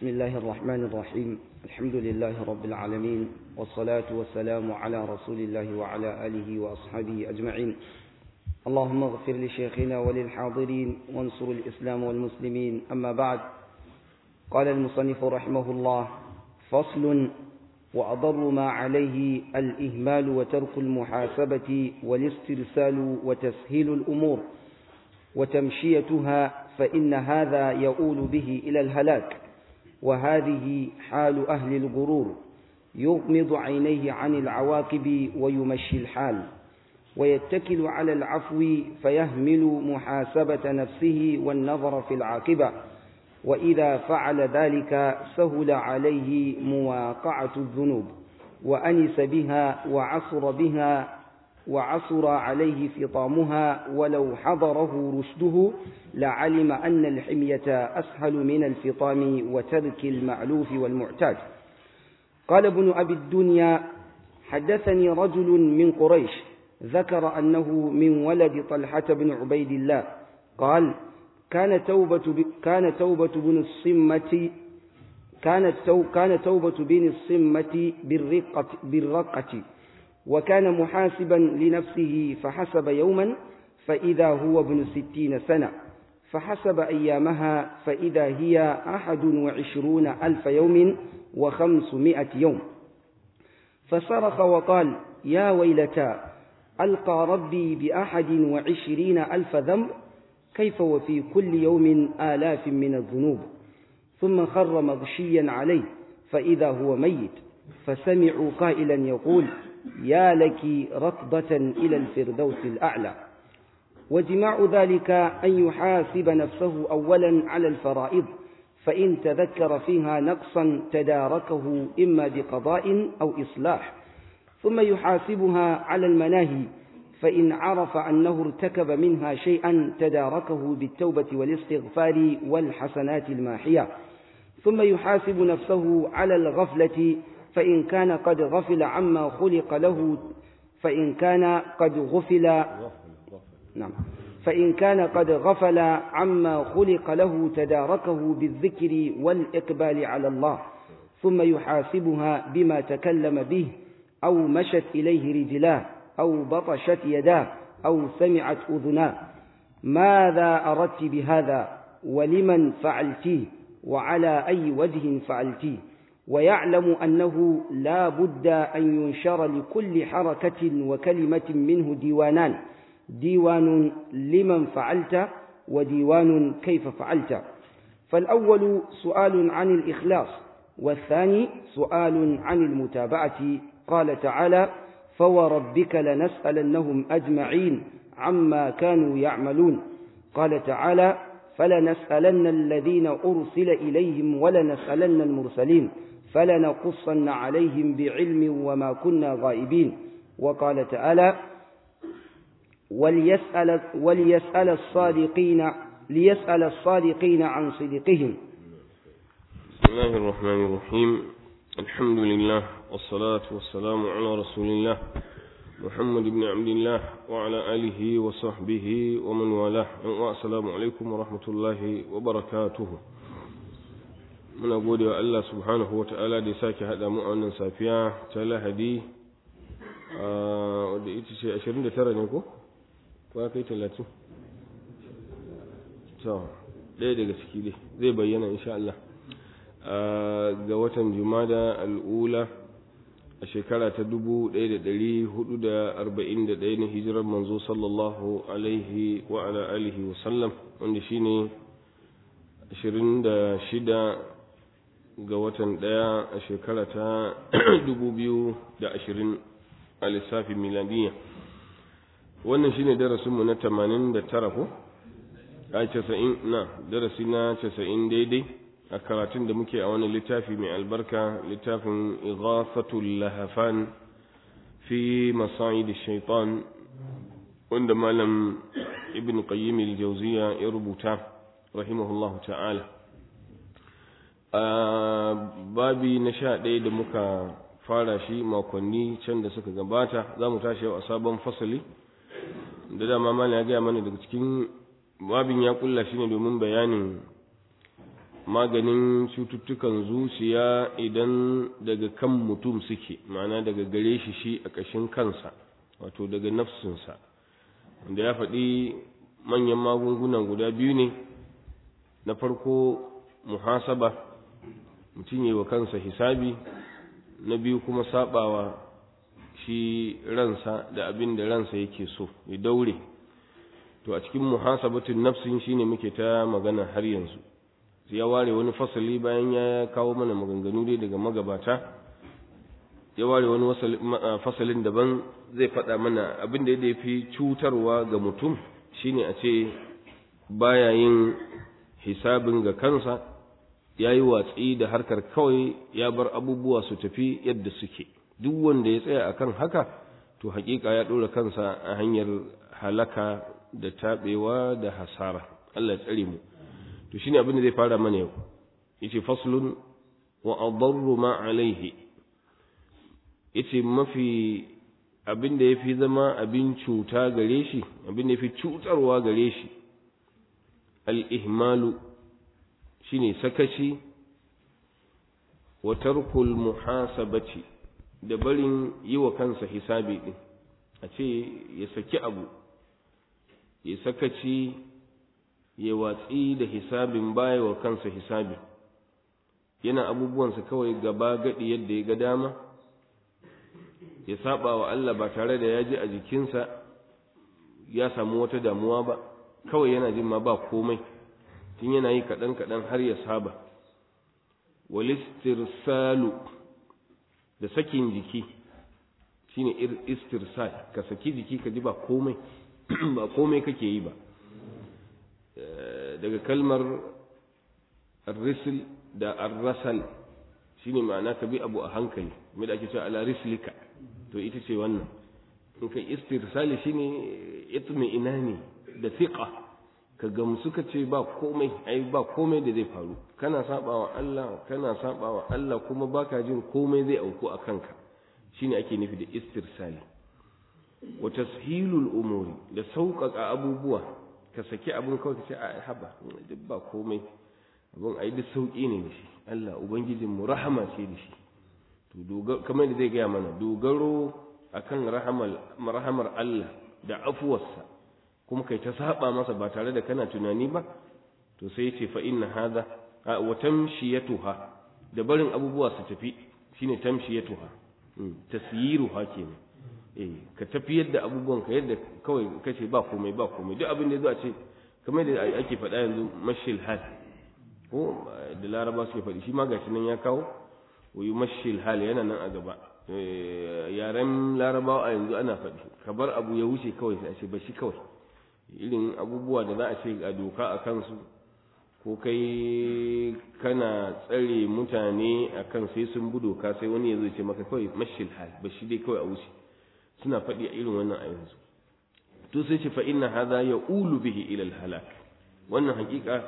بسم الله الرحمن الرحيم الحمد لله رب العالمين والصلاة والسلام على رسول الله وعلى آله وأصحابه أجمعين اللهم اغفر لشيخنا وللحاضرين وانصر الإسلام والمسلمين أما بعد قال المصنف رحمه الله فصل وأضر ما عليه الإهمال وترك المحاسبة والاسترسال وتسهيل الأمور وتمشيتها فإن هذا يؤول به إلى الهلاك وهذه حال أهل الغرور يغمض عينيه عن العواقب ويمشي الحال ويتكل على العفو فيهمل محاسبة نفسه والنظر في العاقبة وإذا فعل ذلك سهل عليه مواقعة الذنوب وأنس بها وعصر بها وعصر عليه فطامها ولو حضره رشده لعلم أن الحمية أسهل من الفطام وترك المألوف والمعتاد قال ابن أبي الدنيا حدثني رجل من قريش ذكر أنه من ولد طلحة بن عبيد الله قال كان توبة كان توبة بن الصمة كانت تو كان توبة بن الصمة بالرقة بالرقة وكان محاسبا لنفسه فحسب يوما فإذا هو ابن ستين سنة فحسب أيامها فإذا هي أحد وعشرون ألف يوم وخمسمائة يوم فصرخ وقال يا ويلتا ألقى ربي بأحد وعشرين ألف ذنب كيف وفي كل يوم آلاف من الذنوب ثم خر مغشيا عليه فإذا هو ميت فسمعوا قائلا يقول يا لك ركضة إلى الفردوس الأعلى وجماع ذلك أن يحاسب نفسه أولا على الفرائض فإن تذكر فيها نقصا تداركه إما بقضاء أو إصلاح ثم يحاسبها على المناهي فإن عرف أنه ارتكب منها شيئا تداركه بالتوبة والاستغفار والحسنات الماحية ثم يحاسب نفسه على الغفلة فإن كان قد غفل عما خلق له فإن كان قد غفل نعم فإن كان قد غفل عما خلق له تداركه بالذكر والإقبال على الله ثم يحاسبها بما تكلم به أو مشت إليه رجلاه أو بطشت يداه أو سمعت أذناه ماذا أردت بهذا ولمن فعلتيه وعلى أي وجه فعلتيه ويعلم أنه لا بد أن ينشر لكل حركة وكلمة منه ديوانان ديوان لمن فعلت وديوان كيف فعلت فالأول سؤال عن الإخلاص والثاني سؤال عن المتابعة قال تعالى فوربك لنسألنهم أجمعين عما كانوا يعملون قال تعالى فلنسألن الذين أرسل إليهم ولنسألن المرسلين فلنقصن عليهم بعلم وما كنا غائبين وقال تعالى وليسأل, وليسأل الصادقين ليسأل الصادقين عن صدقهم بسم الله الرحمن الرحيم الحمد لله والصلاة والسلام على رسول الله محمد بن عبد الله وعلى آله وصحبه ومن والاه والسلام عليكم ورحمة الله وبركاته muna gode wa Allah subhanahu wa ta'ala da ya sake haɗa mu a wannan safiya ta lahadi wadda ita ce 29 ne ko? ba kai 30 so ɗaya daga ciki dai zai bayyana insha Allah ga watan jumada al'ula a shekara ta 1441 na hijirar manzo sallallahu alaihi wa ala alihi wa sallam wanda shine 26 ga watan ɗaya a shekara ta 2020 a lissafin miladiyya wannan shine darasinmu na 89 ko a 90 na darasi na 90 daidai a karatun da muke a wani littafi mai albarka littafin ighafatul lahafan fi masa'id shaitan wanda malam ibn qayyim al-jawziya ya rubuta rahimahullahu ta'ala a babi na sha ɗaya da muka fara shi makonni can da suka gabata za mu tashi a sabon fasali da dama malam ya gaya mana daga cikin babin ya kulla shi ne domin bayanin maganin cututtukan zuciya idan daga kan mutum suke ma'ana daga gare shi shi a ƙashin kansa wato daga nafsinsa wanda ya faɗi manyan magungunan guda biyu ne na farko muhasaba mutum yi wa kansa hisabi na biyu kuma sabawa shi ransa da abin da ransa yake so ya daure to a cikin muhasabatun nafsin shine muke ta magana har yanzu ya ware wani fasali bayan ya kawo mana maganganu dai daga magabata ya ware wani fasalin daban zai faɗa mana abin da ya fi cutarwa ga mutum shine a ce baya yin hisabin ga kansa ya yi watsi da harkar kawai ya bar abubuwa su tafi yadda suke duk wanda ya tsaya akan haka to hakika ya ɗora kansa a hanyar halaka da taɓewa da hasara Allah ya tsare mu to shine abin da zai fara mana yau yace faslun wa adarru ma alaihi yace mafi abin da yafi zama abin cuta gare shi abin da yafi cutarwa gare shi al-ihmalu shine sakaci wa tarkul muhasabati da barin yi wa kansa hisabi din a ce ya saki abu ya sakaci ya watsi da hisabin baya wa kansa hisabi yana abubuwansa kawai gaba gadi yadda ya ga dama ya saba wa Allah ba tare da ya ji a jikinsa ya samu wata damuwa ba kawai yana jin ma ba komai tun yana yi kaɗan kaɗan har ya saba walistirsalu da sakin jiki shine istirsal ka saki jiki ka ji ba komai ba komai kake yi ba daga kalmar risil da arrasal shine ma'ana ka bi abu a hankali mai da ake cewa ala rislika to ita ce wannan in kai istirsali shine itmi ina ne da thiqa ka gamsu ka ce ba komai ai ba komai da zai faru kana sabawa Allah kana sabawa Allah kuma baka jin komai zai auku a kanka shine ake nufi da istirsali wa tashilul umuri da sauƙaƙa abubuwa ka saki abin kawai ka ce a haba duk ba komai abin ai duk sauƙi ne da shi Allah ubangijin mu rahama ce da shi to kamar da zai gaya mana dogaro akan rahamar rahamar Allah da afuwarsa kuma kai ta saba masa ba tare da kana tunani ba to sai ya ce fa inna hadha wa tamshiyatuha da barin abubuwa su tafi shine tamshiyatuha tasyiruha kenan eh ka tafiyar da abubuwan ka yadda kawai kace ba komai ba komai duk abin da yazo a ce kamar da ake faɗa yanzu mashil hal ko da laraba suke faɗi shi ma gashi nan ya kawo wa mashil hal yana nan a gaba yaren larabawa a yanzu ana faɗi ka bar abu ya wuce kawai sai a ce ba shi kawai irin abubuwa da za a ce a doka a kansu ko kai kana tsare mutane a kan sai sun bi doka sai wani ya zo ce maka kawai mashil hal ba shi dai kawai a wuce suna faɗi a irin wannan a yanzu to sai ce fa inna hadha yaqulu bihi ila al halak wannan hakika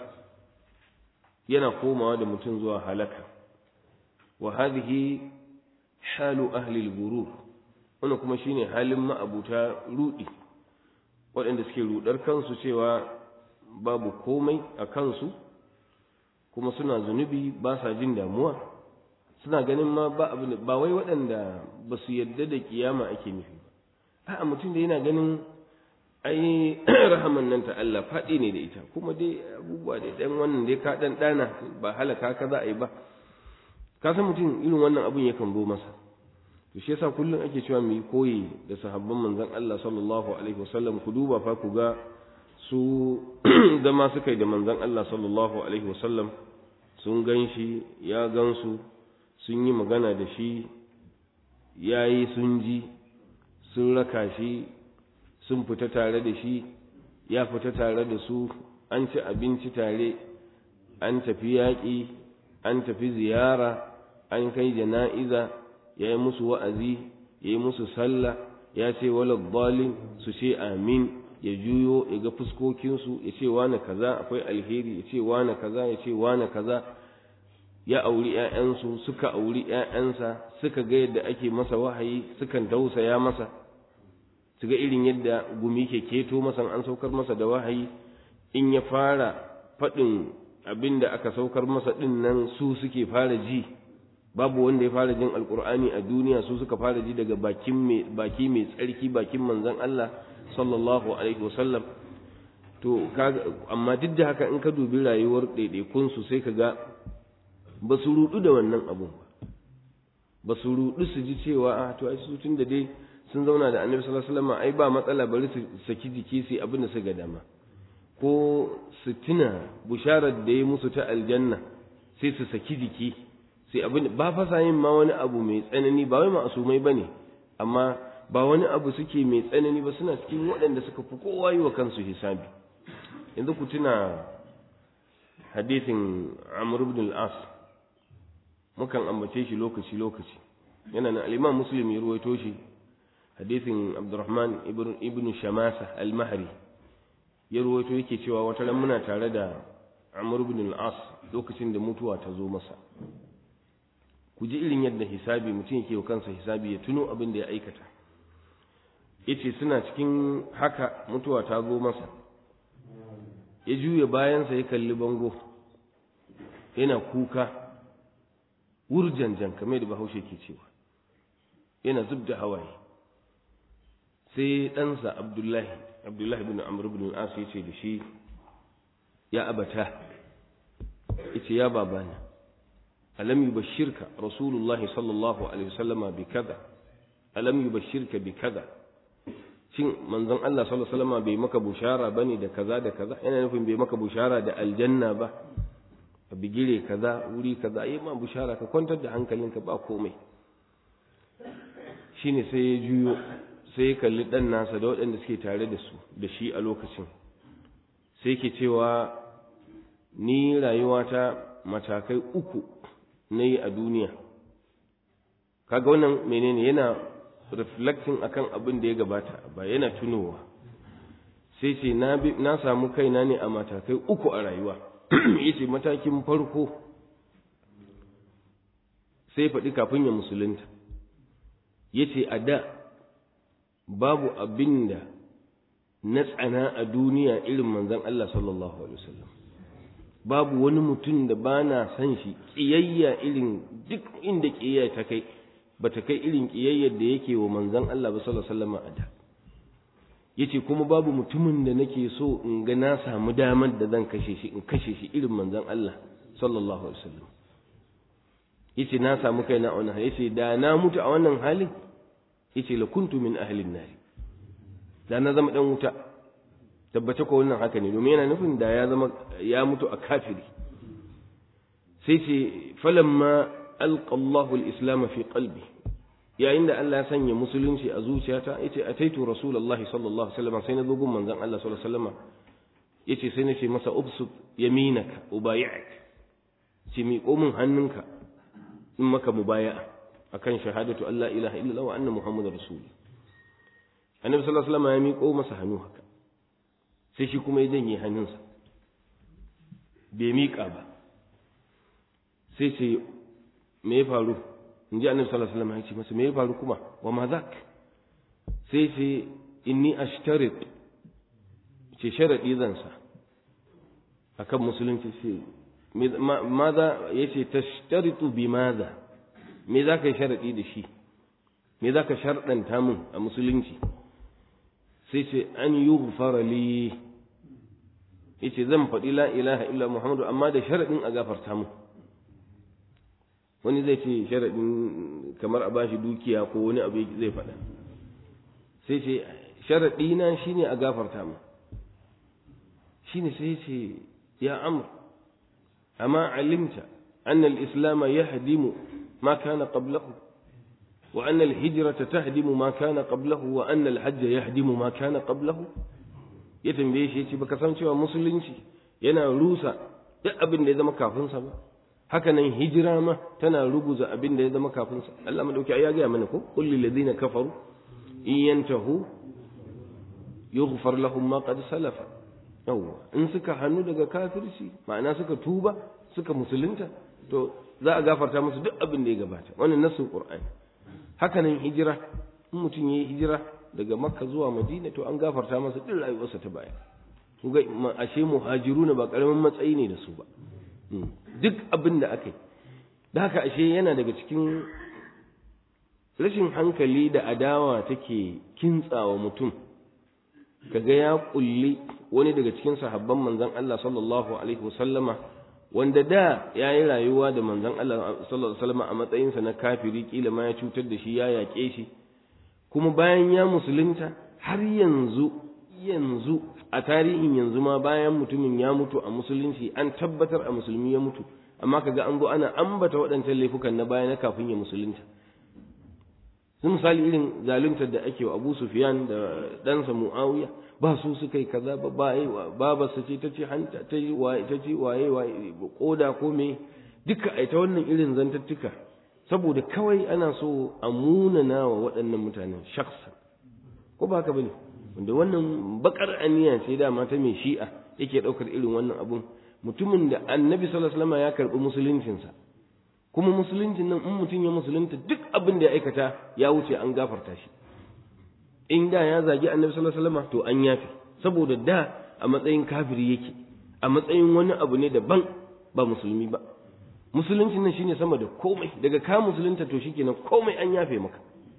yana komawa da mutum zuwa halaka wa hadhihi halu ahli al gurur wannan kuma shine halin ma'abuta rudi waɗanda suke rudar kansu cewa babu komai a kansu kuma suna zunubi ba sa jin damuwa suna ganin ma ba abin ba wai waɗanda ba su yadda da kiyama ake nufi ba a'a mutum da yana ganin ai rahaman nan ta Allah faɗi ne da ita kuma dai abubuwa da ɗan wannan dai ka ɗan ɗana ba halaka ka za a yi ba ka san mutum irin wannan abun yakan zo masa to shi yasa kullum ake cewa mu yi koyi da sahabban manzon Allah sallallahu alaihi wasallam ku duba fa ku ga su zama suka yi da manzon Allah sallallahu alaihi wasallam sun gan shi ya gan su sun yi magana da shi ya yi sun ji sun raka shi sun fita tare da shi ya fita tare da su an ci abinci tare an tafi yaƙi an tafi ziyara an kai jana'iza ya yi musu wa'azi ya yi musu sallah ya ce wala dalin su ce amin ya juyo ya ga fuskokinsu ya ce wane kaza akwai alheri ya ce wane kaza ya ce wane kaza ya auri ‘ya'yansu suka auri ‘ya'yansa suka ga yadda ake masa wahayi sukan tausaya masa su ga irin yadda gumi ke keto masa an saukar masa da wahayi in ya fara faɗin abin da aka saukar masa ɗin nan su suke fara ji babu wanda ya fara jin alkur'ani a duniya su suka fara ji daga bakin mai baki mai tsarki bakin manzon Allah sallallahu alaihi wasallam to amma duk da haka in ka dubi rayuwar ɗaiɗaikun su sai ka ga ba su rudu da wannan abun ba ba su rudu su ji cewa a to ai su tun da dai sun zauna da annabi sallallahu alaihi wasallam ai ba matsala bari su saki jiki su abin da su ga dama ko su tuna busharar da ya musu ta aljanna sai su saki jiki sai abin ba fasa yin ma wani abu mai tsanani ba wai ma'asumai ba ne amma ba wani abu suke mai tsanani ba suna cikin waɗanda suka fi kowa yi wa kansu hisabi yanzu ku tuna hadithin amr ibn al-as mukan ambace shi lokaci lokaci yana na al-imam muslim ya ruwaito shi hadithin abdurrahman ibn shamasa al-mahri ya ruwaito yake cewa wata ran muna tare da amr ibn al-as lokacin da mutuwa ta zo masa ku ji irin yadda hisabi mutum yake wa kansa hisabi ya tuno abin da ya aikata yace suna cikin haka mutuwa ta zo masa ya juya bayansa ya kalli bango yana kuka wurjanjan kamar da bahaushe ke cewa yana zub da hawaye sai ɗansa abdullahi abdullahi bin amr bin al-as ya ce da shi ya abata yace ya babana ألم يبشرك رسول الله صلى الله عليه وسلم بكذا ألم يبشرك بكذا shin manzon Allah sallallahu alaihi wasallam bai maka bushara bane da kaza da kaza yana nufin bai maka bushara da aljanna ba a bigire kaza wuri kaza yi ma bushara ka kwantar da hankalinka ba komai shine sai ya juyo sai ya kalli dan nasa da waɗanda suke tare da su da shi a lokacin sai ke cewa ni rayuwata matakai uku na yi a duniya kaga wannan menene yana reflecting akan abin da ya gabata ba yana tunowa sai ce na samu kaina ne a matakai uku a rayuwa yace matakin farko sai faɗi kafin ya musulunta yace a da babu abin da na tsana a duniya irin manzon Allah sallallahu alaihi wasallam babu wani mutum da ba na san shi ƙiyayya irin duk inda ƙiyayya ta kai ba ta kai irin ƙiyayyar da yake wa manzan Allah ba sallallahu alaihi wasallam a da yace kuma babu mutumin da nake so in ga na samu damar da zan kashe shi in kashe shi irin manzan Allah sallallahu alaihi wasallam yace na samu kaina a wannan yace da na mutu a wannan halin yace la kuntu min ahlin nar da na zama dan wuta tabbata ko wannan haka ne domin yana nufin da ya zama ya mutu a kafiri sai ce falamma alqa Allahu al-islam fi qalbi yayin da Allah ya sanya musulunci a zuciyata yace ataitu rasulullahi sallallahu alaihi wasallam sai na zo gun manzon Allah sallallahu alaihi wasallam yace sai na ce masa ubsut yaminaka ubayi'ak ce mi komin hannunka in maka mubaya'a akan shahadatu Allah ilaha illallah wa anna muhammadar rasul annabi sallallahu alaihi wasallam ya miƙo masa hannu haka sai shi kuma ya janye hannunsa bai miƙa ba sai ce me ya faru in ji annabi sallallahu alaihi wasallam ya ce masa me ya faru kuma wa ma zak sai ce inni ashtarit ce sharadi zan sa akan musulunci ce maza ya ce tashtaritu bi maza me za ka yi sharadi da shi me za ka sharɗanta min a musulunci sai ce an yi li yace zan faɗi la ilaha illa muhammadu amma da sharaɗin a gafarta mu wani zai ce sharaɗin kamar a bashi dukiya ko wani abu zai faɗa sai ce sharaɗi na shine a gafarta mu shine sai ce ya amr amma alimta anna al-islam yahdimu ma kana qablahu وأن الهجرة تهدم ما كان قبله وأن الحج يهدم ما كان قبله ya tambaye shi yace baka san cewa musulunci yana rusa duk abin da ya zama kafin sa ba haka nan hijira ma tana ruguza abin da ya zama kafin sa Allah madauki ya ga mana ko qul lil ladina kafaru in yantahu yughfar lahum ma qad salafa yawa in suka hannu daga kafirci ma'ana suka tuba suka musulunta to za a gafarta musu duk abin da ya gabata wannan nasin qur'ani haka nan hijira in mutum yayi hijira daga makka zuwa madina to an gafarta masa duk rayuwarsa ta baya kuga ashe muhajiruna ba karamin matsayi ne da su ba duk abin da aka yi da haka ashe yana daga cikin rashin hankali da adawa take kintsawa mutum kaga ya kulli wani daga cikin sahabban manzon Allah sallallahu alaihi wasallama wanda da ya yi rayuwa da manzon Allah sallallahu alaihi wasallama a matsayinsa na kafiri kila ma ya cutar da shi ya yaƙe shi kuma bayan ya musulunta har yanzu yanzu a tarihin yanzu ma bayan mutumin ya mutu a musulunci an tabbatar a musulmi ya mutu amma kaga an zo ana ambata waɗancan laifukan na baya na kafin ya musulunta sun misali irin zaluntar da ake wa Abu Sufyan da ɗansa Muawiya ba su suka yi kaza ba ba yi baba su ce ta ce hanta ta yi waye ta ce waye waye koda ko me duka ai ta wannan irin zantattuka saboda kawai ana so a munana wa waɗannan mutanen shakhsa ko ba haka bane wanda wannan bakar aniya ce dama ta mai shi'a yake ɗaukar irin wannan abun mutumin da annabi sallallahu alaihi wasallam ya karɓi musuluncinsa kuma musuluncin nan in mutum ya musulunta duk abin da ya aikata ya wuce an gafarta shi in da ya zagi annabi sallallahu alaihi wasallam to an yafi saboda da a matsayin kafiri yake a matsayin wani abu ne daban ba musulmi ba musuluncin nan shine sama da komai daga ka musulunta to shikenan komai an yafe maka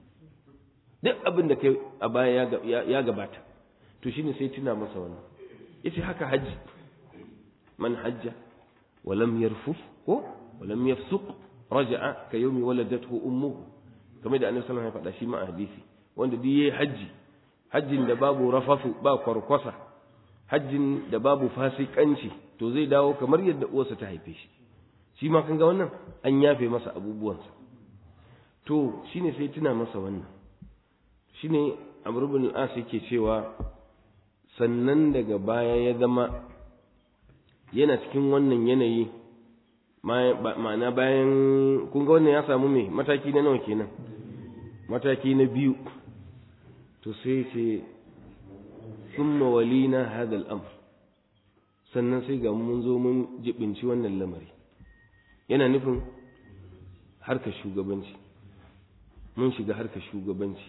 duk abin da kai a baya ya gabata to shine sai tuna masa wannan yace haka haji man hajja wa lam yarfuf ko wa lam yafsuq raja'a ka yawmi waladathu ummuhu kamar da annabi sallallahu alaihi wasallam ya faɗa shi ma a hadisi wanda duk yayi haji hajjin da babu rafafu ba kwarkwasa hajjin da babu fasikanci to zai dawo kamar yadda uwarsa ta haife shi shi ma kan ga wannan an yafe masa abubuwansa to shine sai tuna masa wannan shine Amr ibn al-As yake cewa sannan daga baya ya zama yana cikin wannan yanayi ma'ana bayan kun ga wannan ya samu me mataki na nawa kenan mataki na biyu to sai ce summa walina hadha al-amr sannan sai ga mun zo mun jibinci wannan lamari yana nufin harkar shugabanci mun shiga harkar shugabanci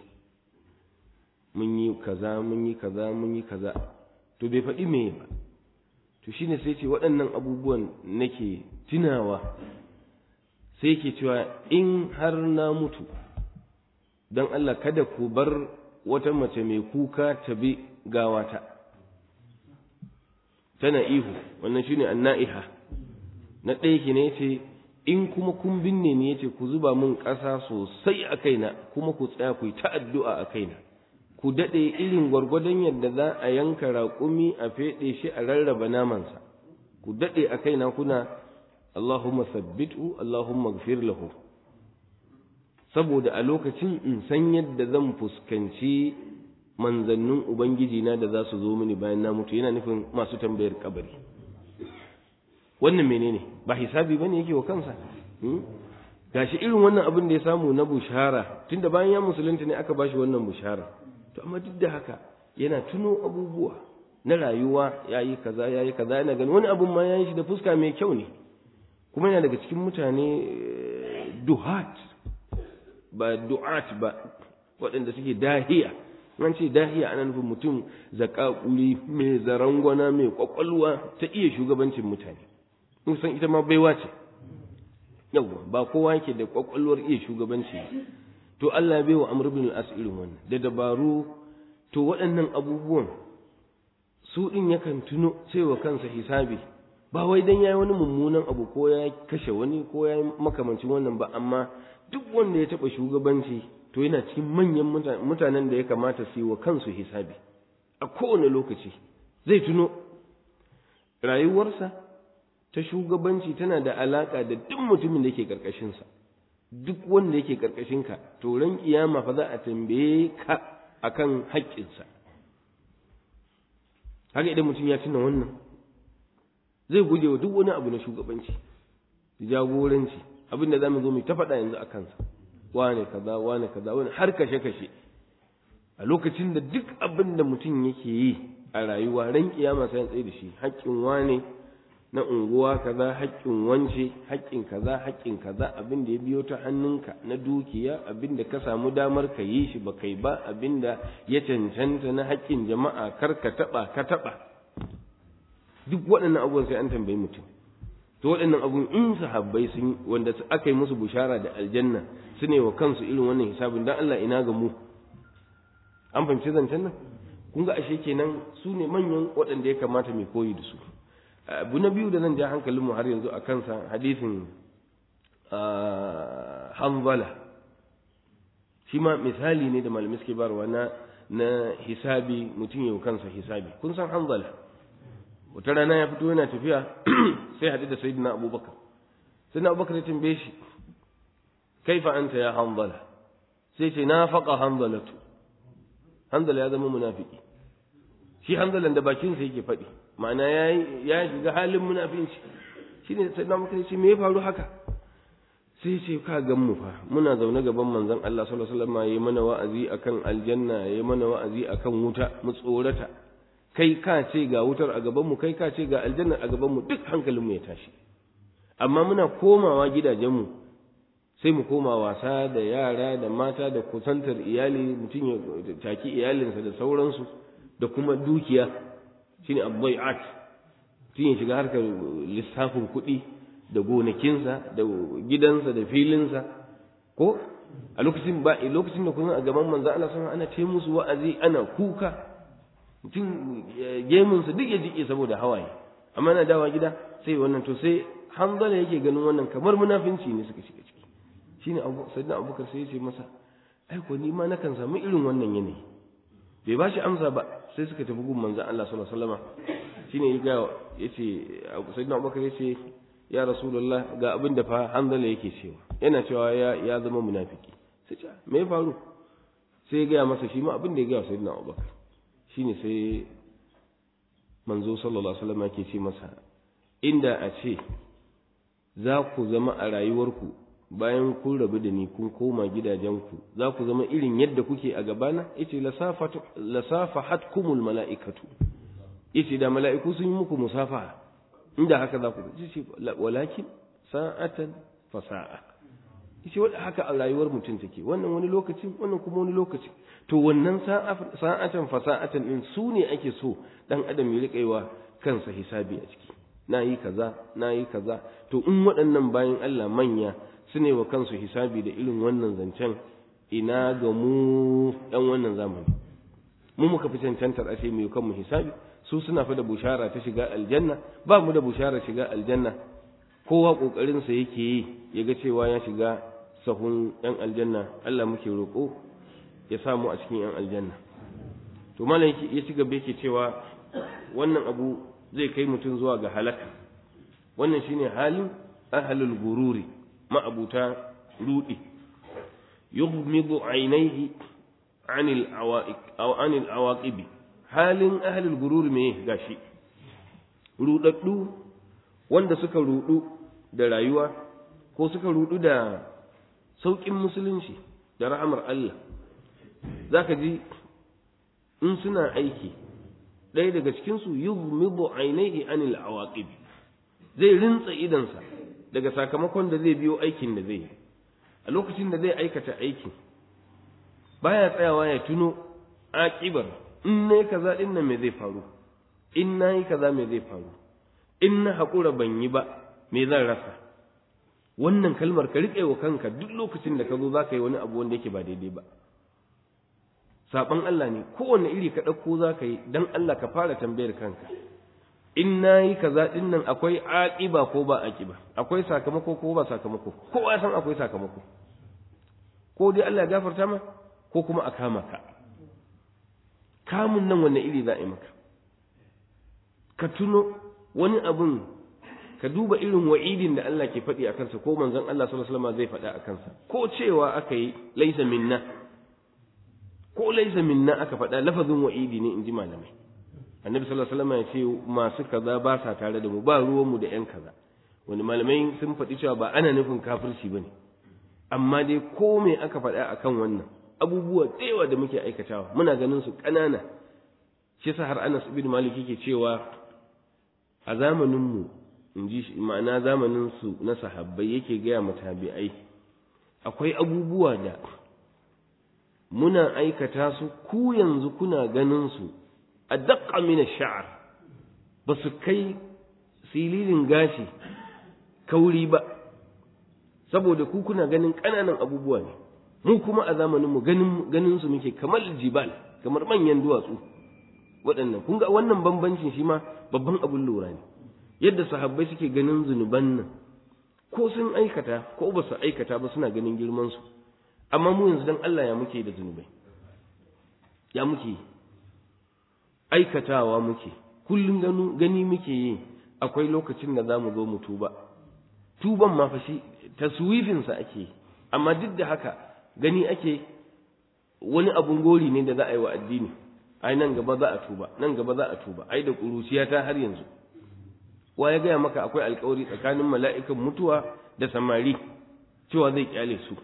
mun yi kaza mun yi kaza mun yi kaza to bai faɗi me ba to shine sai ce waɗannan abubuwan nake tunawa sai yake cewa in har na mutu don Allah kada ku bar wata mace mai kuka ta bi gawata tana ihu wannan shine anna'iha na ɗaya ki ne ce in kuma kun binne ne yace ku zuba min ƙasa sosai a kaina kuma ku tsaya ku yi ta addu'a a kaina ku daɗe irin gwargwadon yadda za a yanka raƙumi a feɗe shi a rarraba namansa ku daɗe a kaina kuna Allahumma sabbitu Allahumma gfir lahu saboda a lokacin in san yadda zan fuskanci manzannin ubangiji na da za su zo mini bayan na mutu yana nufin masu tambayar kabari wannan menene ba hisabi bane yake wa kansa gashi irin wannan abin da ya samu na bushara tunda bayan ya musulunta ne aka bashi wannan bushara to amma duk da haka yana tuno abubuwa na rayuwa yayi kaza yayi kaza yana gani wani abun ma yayi shi da fuska mai kyau ne kuma yana daga cikin mutane duhat ba du'at ba waɗanda suke dahiya an ce dahiya ana nufin mutum zakakuri mai zarangwana mai kwakwalwa ta iya shugabancin mutane san ita ma baiwa ce yawwa ba kowa yake da kwakwalwar iya shugabanci to Allah bai wa Amr ibn al-As irin wannan da dabaru to waɗannan abubuwan su din yakan tuno cewa kansa hisabi ba wai dan yayi wani mummunan abu ko ya kashe wani ko ya makamancin wannan ba amma duk wanda ya taɓa shugabanci to yana cikin manyan mutanen da ya kamata su yi wa kansu hisabi a kowane lokaci zai tuno rayuwarsa ta shugabanci tana da alaka da duk mutumin da yake karkashinsa duk wanda yake karkashinka to ran kiyama fa za a tambaye ka akan haƙƙinsa haka idan mutum ya tuna wannan zai guje wa duk wani abu na shugabanci jagoranci abin da zamu zo mu ta faɗa yanzu a kansa wane kaza wane kaza wani har kashe kashe a lokacin da duk abin da mutum yake yi a rayuwa ran kiyama sai tsaye da shi haƙƙin wane na unguwa kaza haƙƙin wance haƙƙin kaza haƙƙin kaza abin da ya biyo ta hannunka na dukiya abin da ka samu damar ka yi shi ba kai ba abin da ya cancanta na haƙƙin jama'a kar ka taɓa ka taɓa duk waɗannan abubuwan sai an tambayi mutum to waɗannan abun in sahabbai sun wanda aka yi musu bushara da aljanna su ne wa kansu irin wannan hisabin dan Allah ina ga mu an fahimci zancen nan kun ga ashe kenan su ne manyan waɗanda ya kamata mai koyi da su abu na biyu da zan ja hankalinmu har yanzu a kansa hadisin hanzala shi ma misali ne da malamai suke barwa na na hisabi mutum yau kansa hisabi kun san hanzala wata rana ya fito yana tafiya sai haɗu da sayyidina abubakar sayyidina abubakar ya tambaye shi kaifa anta ya hanzala sai ce na faqa hanzalatu hanzala ya zama munafiki shi hanzalan da bakinsa yake faɗi ma'ana ya shiga halin munafinci shine sayyidina abubakar ya ce me ya faru haka sai ce ka gan mu fa muna zaune gaban manzon Allah sallallahu alaihi wasallam yayi mana wa'azi akan aljanna yayi mana wa'azi akan wuta mu tsorata kai ka ce ga wutar a gaban mu kai ka ce ga aljanna a gaban mu duk hankalin mu ya tashi amma muna komawa gidajen mu sai mu koma wasa da yara da mata da kusantar iyali mutum ya taki iyalinsa da sauransu da kuma dukiya shine abbai'at mutum ya shiga harkar lissafin kuɗi da gonakinsa da gidansa da filinsa ko a lokacin ba lokacin da kuma a gaban manzo Allah sun ana ce musu wa'azi ana kuka mutum gemunsa duk ya jike saboda hawaye amma na dawa gida sai wannan to sai hanzala yake ganin wannan kamar munafinci ne suka shiga ciki shine abu sayyidina abubakar sai ya ce masa ai ko ni ma nakan samu irin wannan yanayi bai ba shi amsa ba sai suka tafi gun manzo Allah sallallahu alaihi wasallam shine ya ga yace sayyidina abubakar yace ya rasulullah ga abin da fa hanzala yake cewa yana cewa ya ya zama munafiki sai ce me ya faru sai ya gaya masa shi ma abin da ya gaya sayyidina abubakar shine sai manzo sallallahu alaihi wasallam yake ce masa inda a ce za ku zama a rayuwarku bayan kun rabu da ni kun koma gidajenku za ku zama irin yadda kuke a gabana yace lasafahatkumul mala'ikatu yace da mala'iku sun yi muku musafaha inda haka za ku ce walakin sa'atan fa sa'a yace wanda haka a rayuwar mutum take wannan wani lokacin wannan kuma wani lokaci to wannan sa'atan fa sa'atan din su ne ake so dan adam ya rika yiwa kansa hisabi a ciki nayi kaza nayi kaza to in waɗannan bayan Allah manya su ne wa kansu hisabi da irin wannan zancen ina ga mu ɗan wannan zamani mu muka fi cancantar ashe mu kanmu hisabi su suna fa da bushara ta shiga aljanna ba mu da bushara shiga aljanna kowa kokarin sa yake yi ya ga cewa ya shiga sahun yan aljanna Allah muke roƙo ya sa mu a cikin yan aljanna to malam ya ci gaba yake cewa wannan abu zai kai mutum zuwa ga halaka wannan shine halin ahlul gururi ma'abuta rudi yughmidu ainihi anil awaiq aw anil awaqibi halin ahlul gurur me gashi rudaddu wanda suka rudu da rayuwa ko suka rudu da saukin musulunci da rahamar Allah zaka ji in suna aiki ɗaya daga cikinsu yughmidu ainihi anil awaqib zai rintsa idansa daga sakamakon da zai biyo aikin da zai yi a lokacin da zai aikata aikin baya tsayawa ya tuno aƙibar in ne kaza din nan me zai faru in na yi kaza me zai faru in na haƙura ban yi ba me zan rasa wannan kalmar ka riƙe wa kanka duk lokacin da ka zo za ka yi wani abu wanda yake ba daidai ba saɓan Allah ne kowane iri ka ɗauko za ka yi don Allah ka fara tambayar kanka in na yi kaza ɗin nan akwai aƙiba ko ba aƙiba akwai sakamako ko ba sakamako kowa ya san akwai sakamako ko dai Allah ya gafarta ma ko kuma a kama ka kamun nan wanne iri za a yi maka ka tuno wani abun ka duba irin wa'idin da Allah ke faɗi a kansa ko manzon Allah sallallahu alaihi wasallam zai faɗa a kansa ko cewa aka yi laisa minna ko laisa minna aka faɗa lafazin wa'idi ne in ji malamai annabi sallallahu alaihi wasallam ya ce masu kaza ba sa tare da mu ba ruwan mu da yan kaza wani malamai sun faɗi cewa ba ana nufin kafirci bane amma dai ko me aka faɗa akan wannan abubuwa da da muke aikatawa muna ganin su ƙanana shi yasa har Anas ibn Malik yake cewa a zamanin mu in ji ma'ana zamanin su na sahabbai yake gaya matabi'ai akwai abubuwa da muna aikata su ku yanzu kuna ganin su a daƙa mina sha'ar ba su kai sililin gashi kauri ba saboda ku kuna ganin ƙananan abubuwa ne mu kuma a zamanin mu ganin ganin su muke kamar jibal kamar manyan duwatsu waɗannan kun ga wannan bambancin shi ma babban abin lura ne yadda sahabbai suke ganin zunuban nan ko sun aikata ko ba su aikata ba suna ganin girman su amma mu yanzu dan Allah ya muke da zunubai ya muke aikatawa muke kullum gani muke yi akwai lokacin da za mu zo mu tuba tuban ma fa shi taswifinsa ake amma duk da haka gani ake wani abun gori ne da za a yi wa addini ai nan gaba za a tuba nan gaba za a tuba ai da kuruciya ta har yanzu wa ya gaya maka akwai alkawari tsakanin mala'ikan mutuwa da samari cewa zai kyale su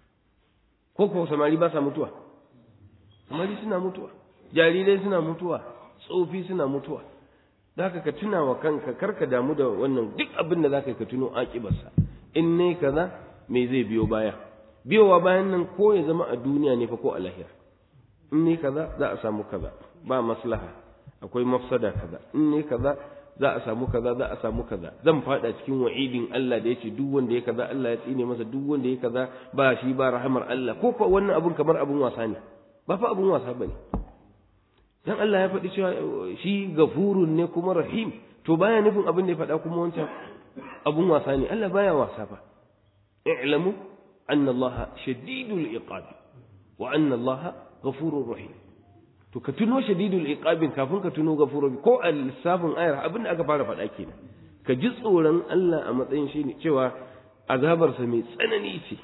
ko ko samari ba sa mutuwa samari suna mutuwa jarirai suna mutuwa tsofi suna mutuwa da haka ka tuna wa kanka kar ka damu da wannan duk abin da za ka tuno aƙibarsa in ne kaza me zai biyo baya biyowa bayan nan ko ya zama a duniya ne fa ko a lahira in ne kaza za a samu kaza ba maslaha akwai mafsada kaza in ne kaza za a samu kaza za a samu kaza zan fada cikin wa'idin Allah da yace duk wanda ya kaza Allah ya tsine masa duk wanda ya kaza ba shi ba rahamar Allah ko ko wannan abun kamar abun wasa ne ba fa abun wasa bane dan Allah ya faɗi cewa shi gafurun ne kuma rahim to baya nufin abin da ya faɗa kuma wancan abun wasa ne Allah baya wasa fa i'lamu anna Allah shadidul iqab wa anna Allah ghafurur rahim to ka tuno shadidul iqabin kafin ka tuno gafurur ko a lissafin ayar abin da aka fara faɗa kenan ka ji tsoron Allah a matsayin shi ne cewa azabarsa mai tsanani ce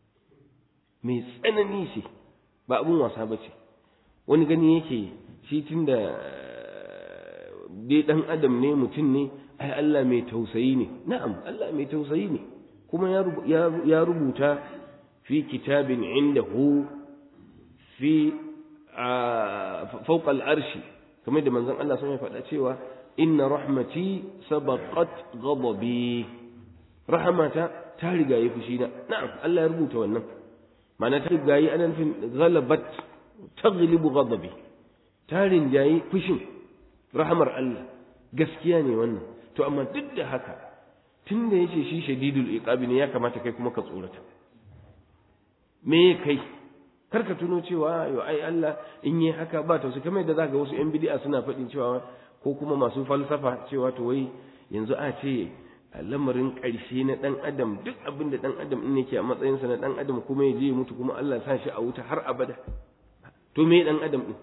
mai tsanani ce ba abun wasa ba ce wani gani yake shi tun da dai ɗan adam ne mutum ne ai Allah mai tausayi ne na'am Allah mai tausayi ne kuma ya rubuta fi kitabin indahu fi fawqa al'arshi kamar da manzon Allah sun faɗa cewa inna rahmati sabaqat ghadabi rahmata ta riga yi fushi na na'am Allah ya rubuta wannan ma'ana ta riga yi anan fin ghalabat taghlibu ghadabi tarin jayi fushin rahamar Allah gaskiya ne wannan to amma duk da haka tun da yace shi shadidul iqabi ne ya kamata kai kuma ka tsorata me kai kar ka tuno cewa yo ai Allah in yi haka ba to su kamar da zaka wasu yan bid'a suna faɗin cewa ko kuma masu falsafa cewa to wai yanzu a ce lamarin ƙarshe na ɗan adam duk abin da ɗan adam in yake a matsayinsa na ɗan adam kuma ya je mutu kuma Allah sa shi a wuta har abada to me ɗan adam ɗin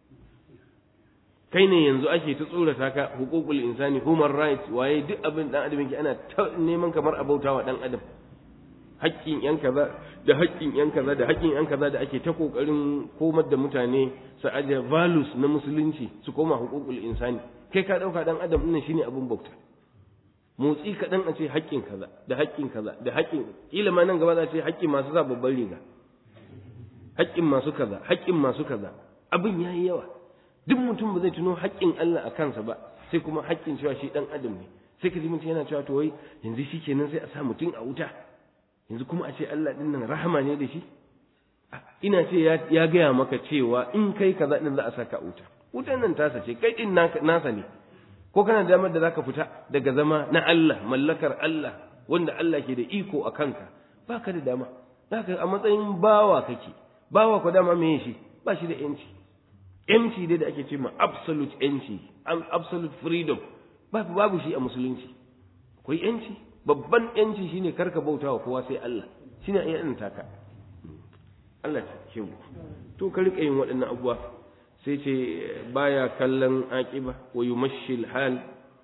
kai ne yanzu ake ta tsorata ka hukukul insani human rights waye duk abin dan adam yake ana ta neman kamar abautawa dan adam haƙƙin yan kaza da haƙƙin yan kaza da haƙƙin yan kaza da ake ta kokarin komar da mutane su aje values na musulunci su koma hukukul insani kai ka dauka dan adam ɗin shine abin bauta motsi kaɗan a ce haƙƙin kaza da haƙƙin kaza da haƙƙin kila ma nan gaba za a ce haƙƙin masu sa babban riga haƙƙin masu kaza haƙƙin masu kaza abin yayi yawa duk mutum ba zai tuno haƙƙin Allah a kansa ba sai kuma haƙƙin cewa shi ɗan adam ne sai ka ji mutum yana cewa to wai yanzu shi kenan sai a sa mutum a wuta yanzu kuma a ce Allah ɗin nan rahama ne da shi ina ce ya gaya maka cewa in kai kaza ɗin za a saka a wuta wutan nan tasa ce kai ɗin nasa ne ko kana damar da zaka fita daga zama na Allah mallakar Allah wanda Allah ke da iko a kanka baka da dama zaka a matsayin bawa kake bawa ko dama me shi ba shi da yanci yanci dai da ake ce ma absolute yanci absolute freedom babu babu shi a musulunci akwai yanci babban yanci shine karka bauta wa kowa sai Allah shine a yan taka Allah ta ke mu to ka rika yin waɗannan abubuwa sai ce baya kallon aqiba wa yumashshil hal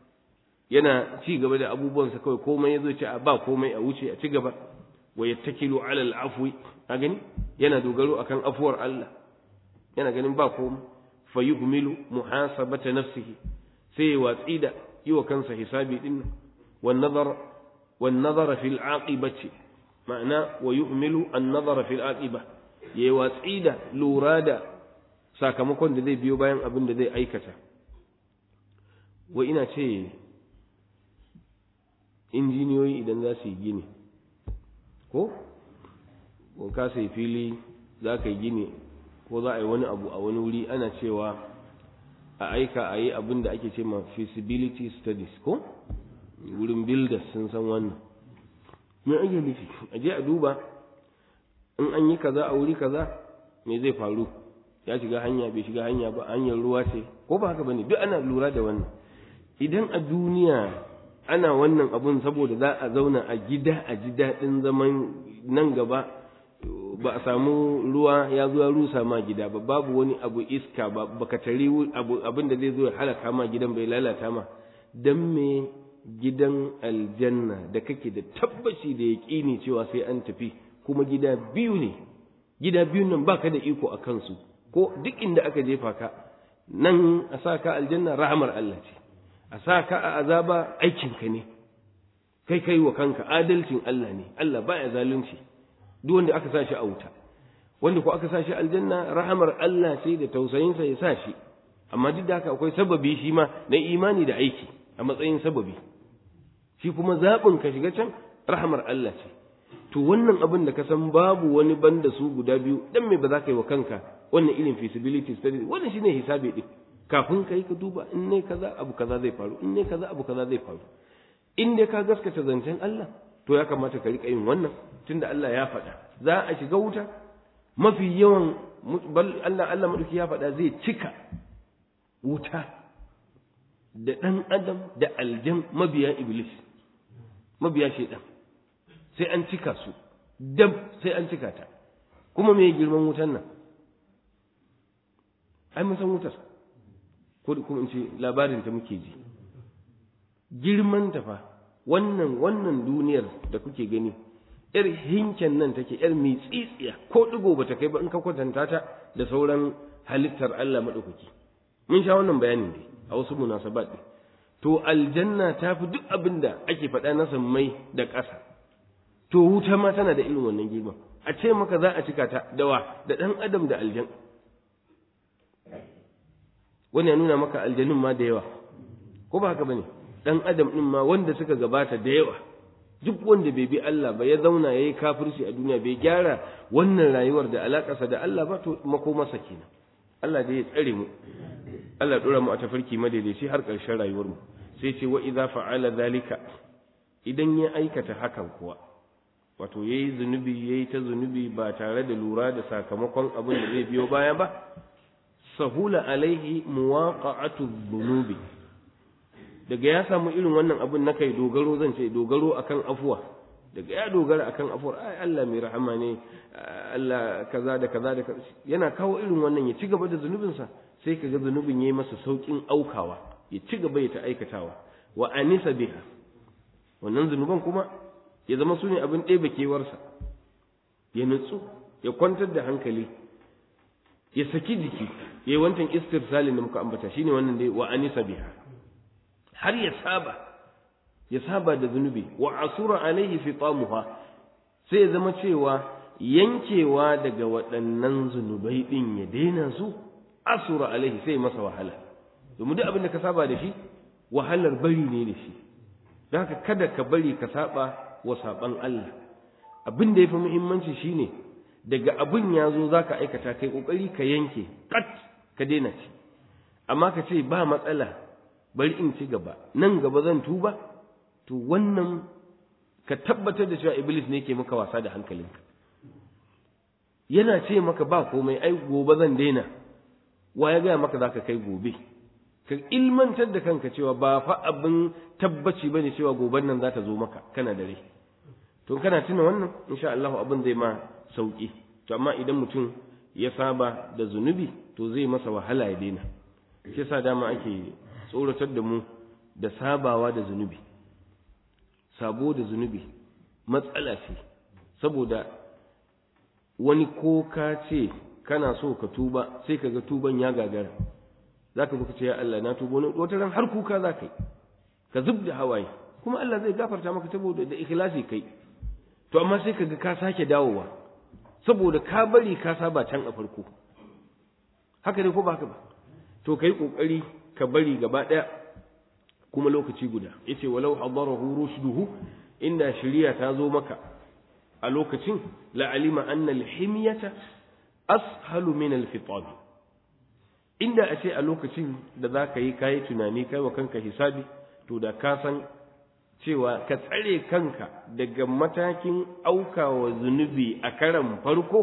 yana ci gaba da abubuwansa kawai komai yazo ce a ba komai a wuce a ci gaba wa yattakilu ala al-afwi a gani yana dogaro akan afuwar Allah yana ganin ba komai fa yuhmilu muhasabata nafsihi sai ya watsi da yi wa kansa hisabi din wan nazar wan nazara fil aqibati ma'ana wa yuhmilu an nazara fil aqiba ya watsi da lura da sakamakon da zai biyo bayan abin da zai aikata wa ina ce injiniyoyi idan za su yi gini ko ko ka sai fili za ka yi gini ko za a yi wani abu a wani wuri ana cewa a aika a yi abin da ake ce ma feasibility studies ko wurin builders sun san wannan me ake nufi a je a duba in an yi kaza a wuri kaza me zai faru ya shiga hanya bai shiga hanya ba hanyar ruwa ce ko ba haka bane duk ana lura da wannan idan a duniya ana wannan abun saboda za a zauna a gida a ji daɗin zaman nan gaba ba a samu ruwa ya zo ya rusa ma gida ba babu wani abu iska ba baka tari abu abin da zai zo ya halaka ma gidan bai lalata ma dan me gidan aljanna da kake da tabbaci da yaƙini cewa sai an tafi kuma gida biyu ne gida biyun nan baka da iko a kansu ko duk inda aka jefa ka nan a sa ka aljanna rahamar Allah ce a sa ka a azaba aikinka ne kai kai wa kanka adalcin Allah ne Allah baya zalunci duk wanda aka sa shi a wuta wanda ko aka sa shi aljanna rahamar Allah ce da tausayinsa ya sa shi amma duk da haka akwai sababi shi ma na imani da aiki a matsayin sababi shi kuma zaɓin ka shiga can rahamar Allah ce to wannan abin da ka san babu wani banda su guda biyu dan me ba za ka yi wa kanka wannan irin feasibility study wannan shine hisabi din kafin kai ka duba in ne kaza abu kaza zai faru in ne kaza abu kaza zai faru in dai ka gaskata zancen Allah to ya kamata ka rika yin wannan tunda Allah ya faɗa za a shiga wuta mafi yawan Allah Allah madauki ya faɗa zai cika wuta da ɗan adam da aljan mabiya iblis mabiya shaidan sai an cika su dab sai an cika ta kuma me girman wutan nan ai mun san wutar ko kuma in ce labarin ta muke ji girman ta fa wannan wannan duniyar da kuke gani yar hinken nan take yar tsitsiya ko digo bata kai ba in ka kwatanta ta da sauran halittar Allah madaukaki mun sha wannan bayanin dai a wasu munasabat ne to aljanna ta fi duk abin da ake faɗa na sammai da ƙasa to wuta ma tana da irin wannan girman a ce maka za a cika ta dawa da ɗan adam da aljan wani ya nuna maka aljanun ma da yawa ko ba haka bane ɗan adam ɗin ma wanda suka gabata da yawa duk wanda bai bi Allah ba ya zauna ya yi kafirci a duniya bai gyara wannan rayuwar da alaƙarsa da Allah ba to makomarsa kenan Allah da ya tsare mu Allah dora mu a tafarki madaidaici har ƙarshen rayuwar mu sai ce wa idza fa'ala zalika idan ya aikata hakan kuwa wato yayi zunubi yayi ta zunubi ba tare da lura da sakamakon abin da zai biyo baya ba sahula alaihi muwaqa'atu dhunubi daga ya samu irin wannan abin na kai dogaro zan ce dogaro akan afuwa daga ya dogara akan afuwar ai Allah mai rahama ne Allah kaza da kaza da yana kawo irin wannan ya ci gaba da zunubinsa sai ka ga zunubin yayi masa saukin aukawa ya ci gaba ya ta aikatawa wa anisa biha wannan zunuban kuma ya zama su ne abin ɗebe kewarsa ya nutsu ya kwantar da hankali ya saki jiki ya yi wancan istirsalin da muka ambata shine wannan dai wa anisa biha har ya saba ya saba da zunubi wa asura alaihi fitamuha sai ya zama cewa yankewa daga waɗannan zunubai ɗin ya daina su asura alaihi sai masa wahala domin duk abin da ka saba da shi wahalar bari ne da shi don haka kada ka bari ka saba wa saban Allah abin da ya fi muhimmanci shine daga abin ya zo za ka aikata kai ƙoƙari ka yanke kat ka daina ci amma ka ce ba matsala bari in ci gaba nan gaba zan tuba to wannan ka tabbatar da cewa iblis ne ke maka wasa da hankalinka yana ce maka ba komai ai gobe zan daina wa ya gaya maka zaka kai gobe ka ilmantar da kanka cewa ba fa abin tabbaci bane cewa goben nan za ta zo maka kana da rai to kana tuna wannan insha Allah abin zai ma sauki to amma idan mutum ya saba da zunubi to zai masa wahala ya daina shi yasa dama ake tsoratar da mu da sabawa da zunubi sabo da zunubi matsala ce saboda wani ko ka ce kana so ka tuba sai ka ga tuban ya gagara za ka ce ya Allah na tuba wani wata ran har kuka za ka yi ka zub da hawaye kuma Allah zai gafarta maka saboda da ikhlasi kai to amma sai ka ga ka sake dawowa saboda ka bari ka saba can a farko haka ne ko ba haka ba to kai kokari ka bari gaba daya kuma lokaci guda yace walau hadarahu rushduhu inda shari'a ta zo maka a lokacin la alima anna al-himyata ashalu min al-fitab inda a ce a lokacin da za ka yi kayi tunani kai wa kanka hisabi to da ka san cewa ka tsare kanka daga matakin aukawa zunubi a karan farko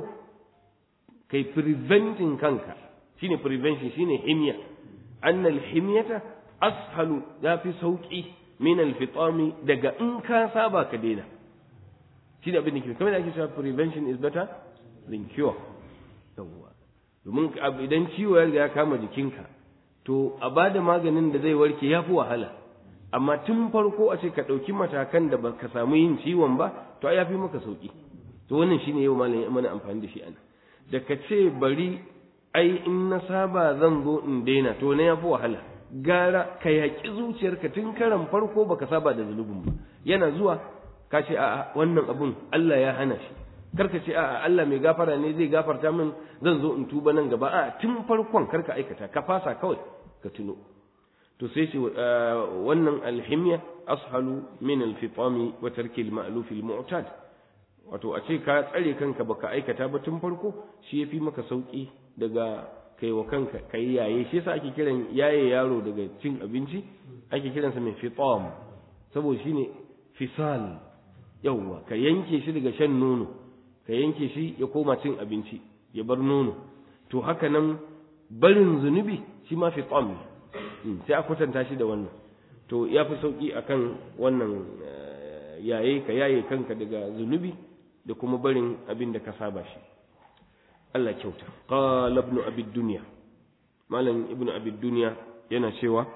kai preventing kanka shine prevention shine himya annal himyata ashalu ya fi sauki min alfitami daga in ka saba ka daina shine abin da ke kamar da ake cewa prevention is better than cure yawwa domin idan ciwo ya riga ya kama jikinka to a bada maganin da zai warke ya fi wahala amma tun farko a ce ka ɗauki matakan da ba ka samu yin ciwon ba to ya fi maka sauki to wannan shine yau malam ya mana amfani da shi ana da ka ce bari ai in na saba zan zo in daina to na ya fi wahala gara ka yaƙi zuciyarka tun karan farko baka saba da zunubin ba yana zuwa ka ce a'a wannan abun Allah ya hana shi karka ce a'a Allah mai gafara ne zai gafarta min zan zo in tuba nan gaba a'a tun farkon karka aikata ka fasa kawai ka tuno to sai ce wannan alhimya ashalu min alfitami wa tarki alma'luf almu'tad wato a ce ka tsare kanka baka aikata ba tun farko shi yafi maka sauki daga kai wa kanka kai yaye shi yasa ake kiran yaye yaro daga cin abinci ake kiransa mai fitam saboda shine fisal yawwa ka yanke shi daga shan nono ka yanke shi ya koma cin abinci ya bar nono to haka nan barin zunubi shi ma fitam ne sai a kwatanta shi da wannan to ya fi sauki akan wannan yaye ka yaye kanka daga zunubi da kuma barin abin da ka saba shi Allah kyauta qala ibn abi dunya malam ibn abi dunya yana cewa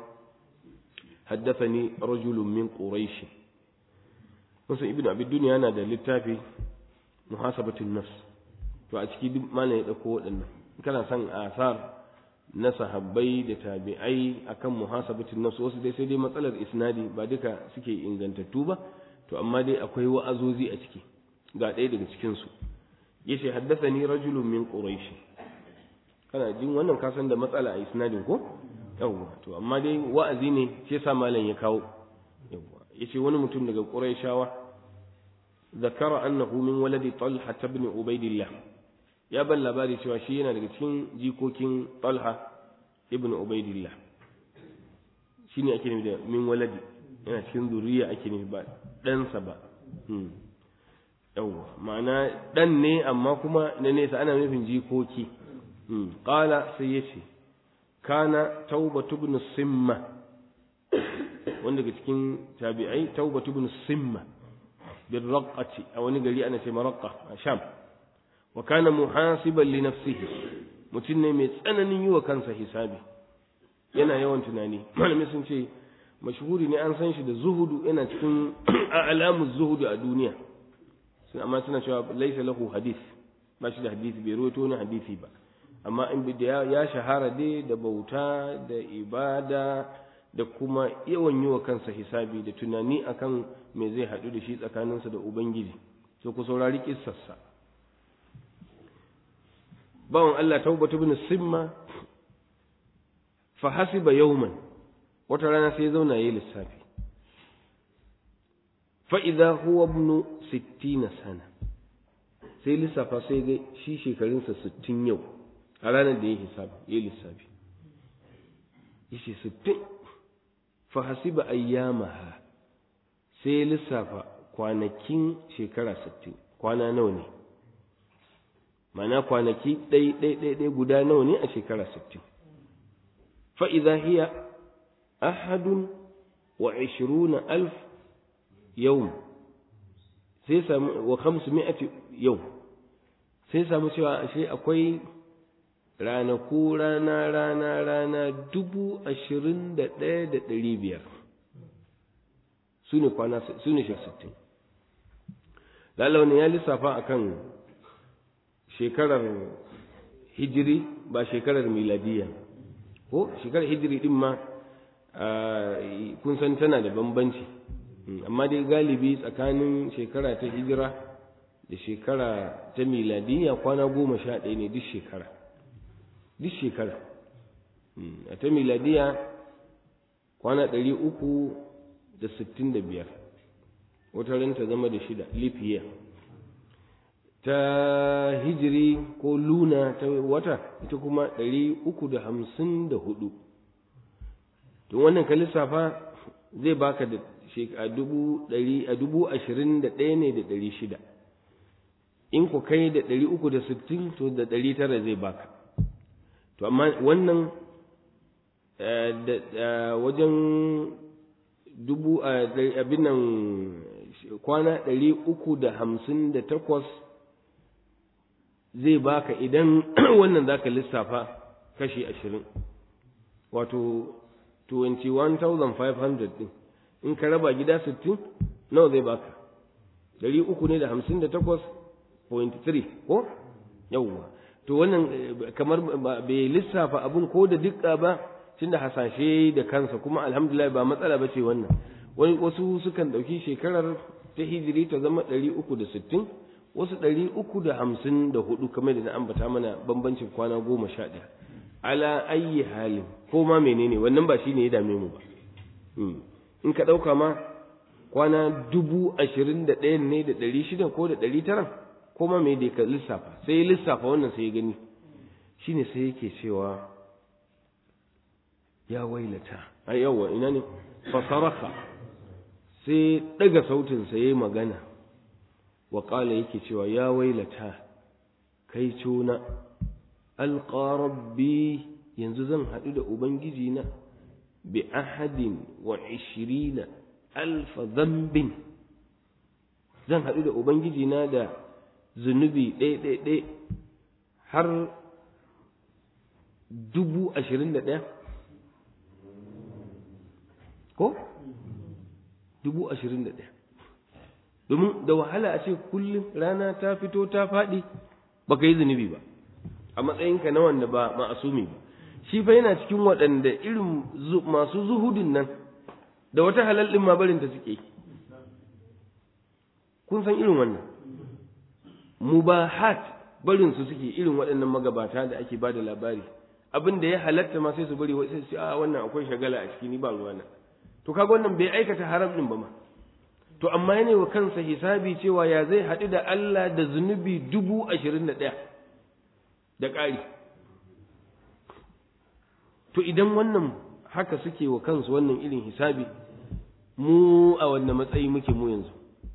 haddathani rajulun min quraish wasu ibn abi dunya yana da littafi muhasabatun nafs to a ciki duk malam ya dauko waɗannan kana son asar na sahabbai da tabi'ai akan muhasabatun nafs wasu dai sai dai matsalar isnadi ba duka suke ingantattu ba to amma dai akwai wa'azozi a ciki ga ɗaya daga cikin su yace haddathani rajulun min quraish kana jin wannan kasan da matsala a isnadin ko yawwa to amma dai wa'azi ne shi yasa malam ya kawo yawwa yace wani mutum daga quraishawa zakara annahu min waladi talha ibn ubaidillah ya ban labari cewa shi yana daga cikin jikokin talha ibn ubaidillah shine ake nufi da min waladi yana cikin zuriya ake nufi ba ɗansa ba yawwa ma'ana ɗan ne amma kuma na nesa ana nufin jikoki ƙala sai ya ce kana taubatu ibn simma wanda daga cikin tabi'ai taubatu ibn simma bin raqqati a wani gari ana ce maraqqa a sham wa kana muhasiban li nafsihi mutum ne mai tsananin yi wa kansa hisabi yana yawan tunani malami sun ce mashhuri ne an san shi da zuhudu yana cikin alamun zuhudu a duniya sun amma suna cewa laisa lahu hadith ba shi da hadisi bai rawaito wani hadisi ba amma in da ya shahara dai da bauta da ibada da kuma yawan yi wa kansa hisabi da tunani akan me zai haɗu da shi tsakaninsa da ubangiji so ku saurari kissarsa bawan Allah taubatu bin simma fa hasiba yawman wata rana sai ya zauna yayi lissafi fa idza huwa ibn 60 sana sai lissafa sai ga shi shekarunsa 60 yau a ranar da ya hisabi yayi lissafi yace 60 fa hasiba ayyamaha sai lissafa kwanakin shekara 60 kwana nawa ne mana kwanaki ɗai ɗai ɗai ɗai guda nawa ne a shekara 60 fa idza hiya ahadun wa 20 alf yawm sai samu wa 500 yau sai samu cewa ashe akwai ranaku rana rana rana dubu ashirin da ɗaya da ɗari biyar su ne kwana su ne sittin lalawani ya lissafa a kan shekarar hijiri ba shekarar miladiya ko shekarar hijiri ɗin ma kun san tana da bambanci amma dai galibi tsakanin shekara ta hijira da shekara ta miladiya kwana goma sha ɗaya ne duk shekara duk shekara a ta miladiya kwana ɗari uku da sittin da biyar wata ran ta zama da shida lifiya ta hijiri ko luna ta wata ita kuma ɗari uku da hamsin da hudu don wannan ka lissafa zai baka da a dubu ɗari a dubu ashirin da ɗaya ne da ɗari shida in ku kai da ɗari uku da sittin to da ɗari tara zai baka to amma wannan da wajen dubu abin nan kwana ɗari uku da hamsin da takwas zai baka idan wannan za ka lissafa kashi ashirin wato 21,500 ɗin in ka raba gida sittin nawa zai baka ɗari uku ne da hamsin da takwas point three ko yawwa to wannan kamar bai lissafa abin ko da dukka ba tunda hasashe da kansa kuma alhamdulillah ba matsala ba ce wannan wani wasu sukan ɗauki shekarar ta hijiri ta zama ɗari uku da sittin wasu ɗari uku da hamsin da hudu kamar da na ambata mana bambancin kwana goma sha ɗaya ala ayyi halin ko ma menene wannan ba shine ya dame mu ba in ka ɗauka ma kwana dubu ashirin da ɗayan ne da ɗari shida ko da ɗari tara ko ma me da ka lissafa sai ya lissafa wannan sai ya gani shine sai yake cewa ya wailata a yawa ina ne fasaraka sai ɗaga sautinsa ya yi magana wa ƙala yake cewa ya wailata kai cuna alƙarabbi yanzu zan haɗu da ubangiji na bi ahadin wa ishirina alfa zambin zan haɗu da ubangiji na da zunubi ɗaya har dubu ashirin da ɗaya ko dubu ashirin da ɗaya domin da wahala a ce kullum rana ta fito ta faɗi baka yi zunubi ba a matsayinka na wanda ba ma'asumi ba shi fa yana cikin waɗanda irin masu zuhudin nan da wata halal ɗin ma barin ta suke kun san irin wannan mubahat barin su suke irin waɗannan magabata da ake ba da labari abin da ya halatta ma sai su bari sai su a wannan akwai shagala a ciki ni ba ruwana to kaga wannan bai aikata haram ɗin ba ma to amma yana wa kansa hisabi cewa ya zai haɗu da Allah da zunubi dubu ashirin da ɗaya da ƙari to idan wannan haka suke wa kansu wannan irin hisabi mu a wannan matsayi muke mu yanzu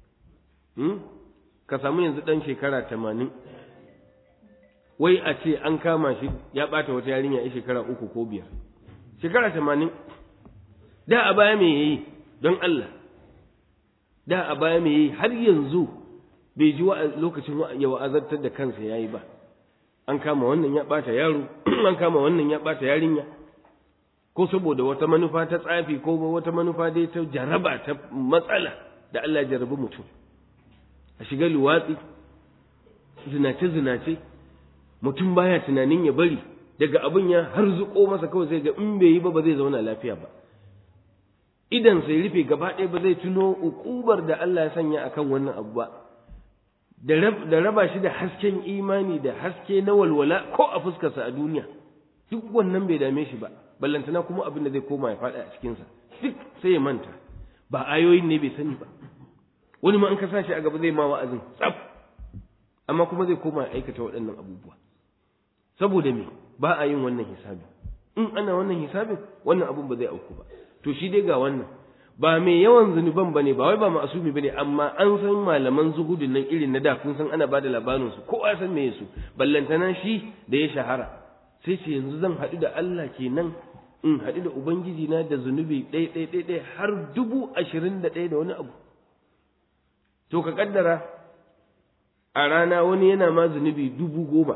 ka samu yanzu ɗan shekara tamanin wai a ce an kama shi ya ɓata wata yarinya ya shekara uku ko biyar shekara tamanin da a baya me yayi don Allah da a baya me yayi har yanzu bai ji lokacin ya wa'azartar da kansa yayi ba an kama wannan ya ɓata yaro an kama wannan ya ɓata yarinya ko saboda wata manufa ta tsafi ko wata manufa dai ta jaraba ta matsala da Allah ya jarabi mutum a shiga luwatsi zinace-zinace mutum baya tunanin ya bari daga abin ya har zuƙo masa kawai sai ga in bai yi ba ba zai zauna lafiya ba idan sai rufe gaba ɗaya ba zai tuno ukubar da Allah ya sanya akan wannan abu ba da raba shi da hasken imani da haske na walwala ko a fuskarsa a duniya duk wannan bai dame shi ba ballantana kuma abin da zai koma ya faɗa a cikinsa duk sai ya manta ba ayoyin ne bai sani ba wani ma an ka sashi a gaba zai ma wa'azin tsaf amma kuma zai koma ya aikata waɗannan abubuwa saboda me ba a yin wannan hisabi in ana wannan hisabin wannan abun ba zai auku ba to shi dai ga wannan ba mai yawan zunuban bane ba wai ba ma'asumi bane amma an san malaman zuhudin nan irin na da kun san ana bada labarin su kowa ya san me su ballantana shi da ya shahara sai ce yanzu zan haɗu da Allah kenan in haɗu da ubangiji na da zunubi ɗaya ɗaya ɗaya ɗaya har dubu ashirin da ɗaya da wani abu to ka kaddara a rana wani yana ma zunubi dubu goma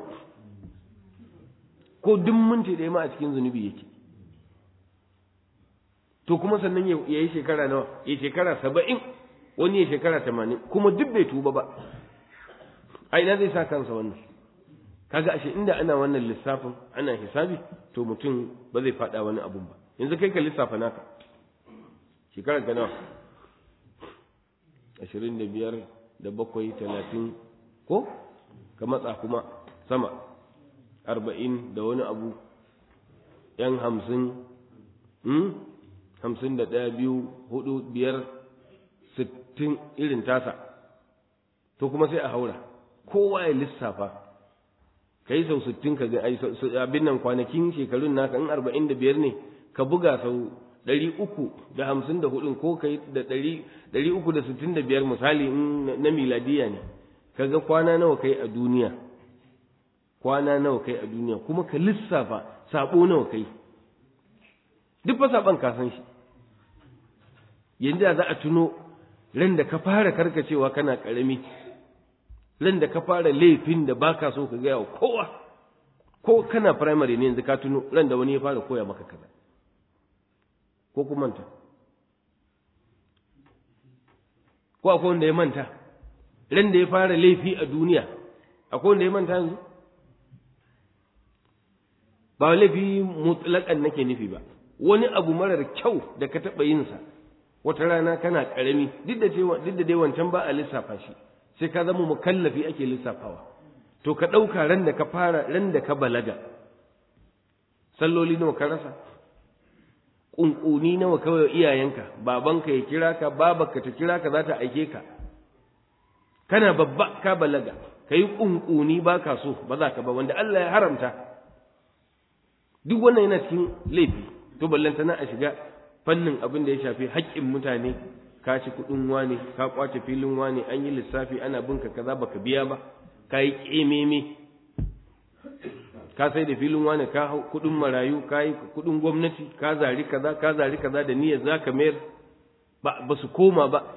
ko duk minti ɗaya ma a cikin zunubi yake to kuma sannan ya yi shekara nawa ya shekara saba'in wani ya shekara tamanin kuma duk bai tuba ba a ina zai sa kansa wannan kaga ashe inda ana wannan lissafin ana hisabi to mutum ba zai faɗa wani abun ba yanzu kai ka lissafa naka shekarar ka nawa ashirin da biyar da bakwai talatin ko ka matsa kuma sama arba'in da wani abu yan hamsin hamsin da ɗaya biyu hudu biyar sittin irin tasa to kuma sai a haura kowa ya lissafa ka yi sau sittin ka ga abin nan kwanakin shekarun naka in arba'in da biyar ne ka buga sau ɗari uku da hamsin da hudun ko kai da ɗari ɗari uku da sittin da biyar misali in na miladiya ne kaga kwana nawa kai a duniya kwana nawa kai a duniya kuma ka lissafa sabo nawa kai duk fa saban ka san shi yanzu za a tuno ran da ka fara karkacewa kana karami ran da ka fara laifin da baka so ka gaya wa kowa ko kana primary ne yanzu ka tuno ran da wani ya fara koya maka kaza ko ku manta ko akwai wanda ya manta ran da ya fara laifi a duniya akwai wanda ya manta yanzu ba laifi mutlaƙan nake nufi ba wani abu marar kyau da ka taɓa yinsa wata rana kana ƙarami duk da duk da dai wancan ba a lissafa shi sai ka zama mukallafi ake lissafawa to ka ɗauka ran da ka fara ran da ka balaga salloli nawa ka rasa ƙunƙuni nawa kawai iyayenka babanka ya kira ka babarka ta kira ka za ta aike ka kana babba ka balaga ka yi ƙunƙuni ba ka so ba za ka ba wanda Allah ya haramta duk wannan yana cikin laifi to ballantana a shiga fannin abin da ya shafi haƙƙin mutane ka ci kuɗin wane ka ƙwace filin wane an yi lissafi ana binka kaza baka biya ba ka yi ƙememe ka sai da filin wane ka hau kuɗin marayu ka yi kuɗin gwamnati ka zari kaza ka zari kaza da niyyar za ka mayar ba su koma ba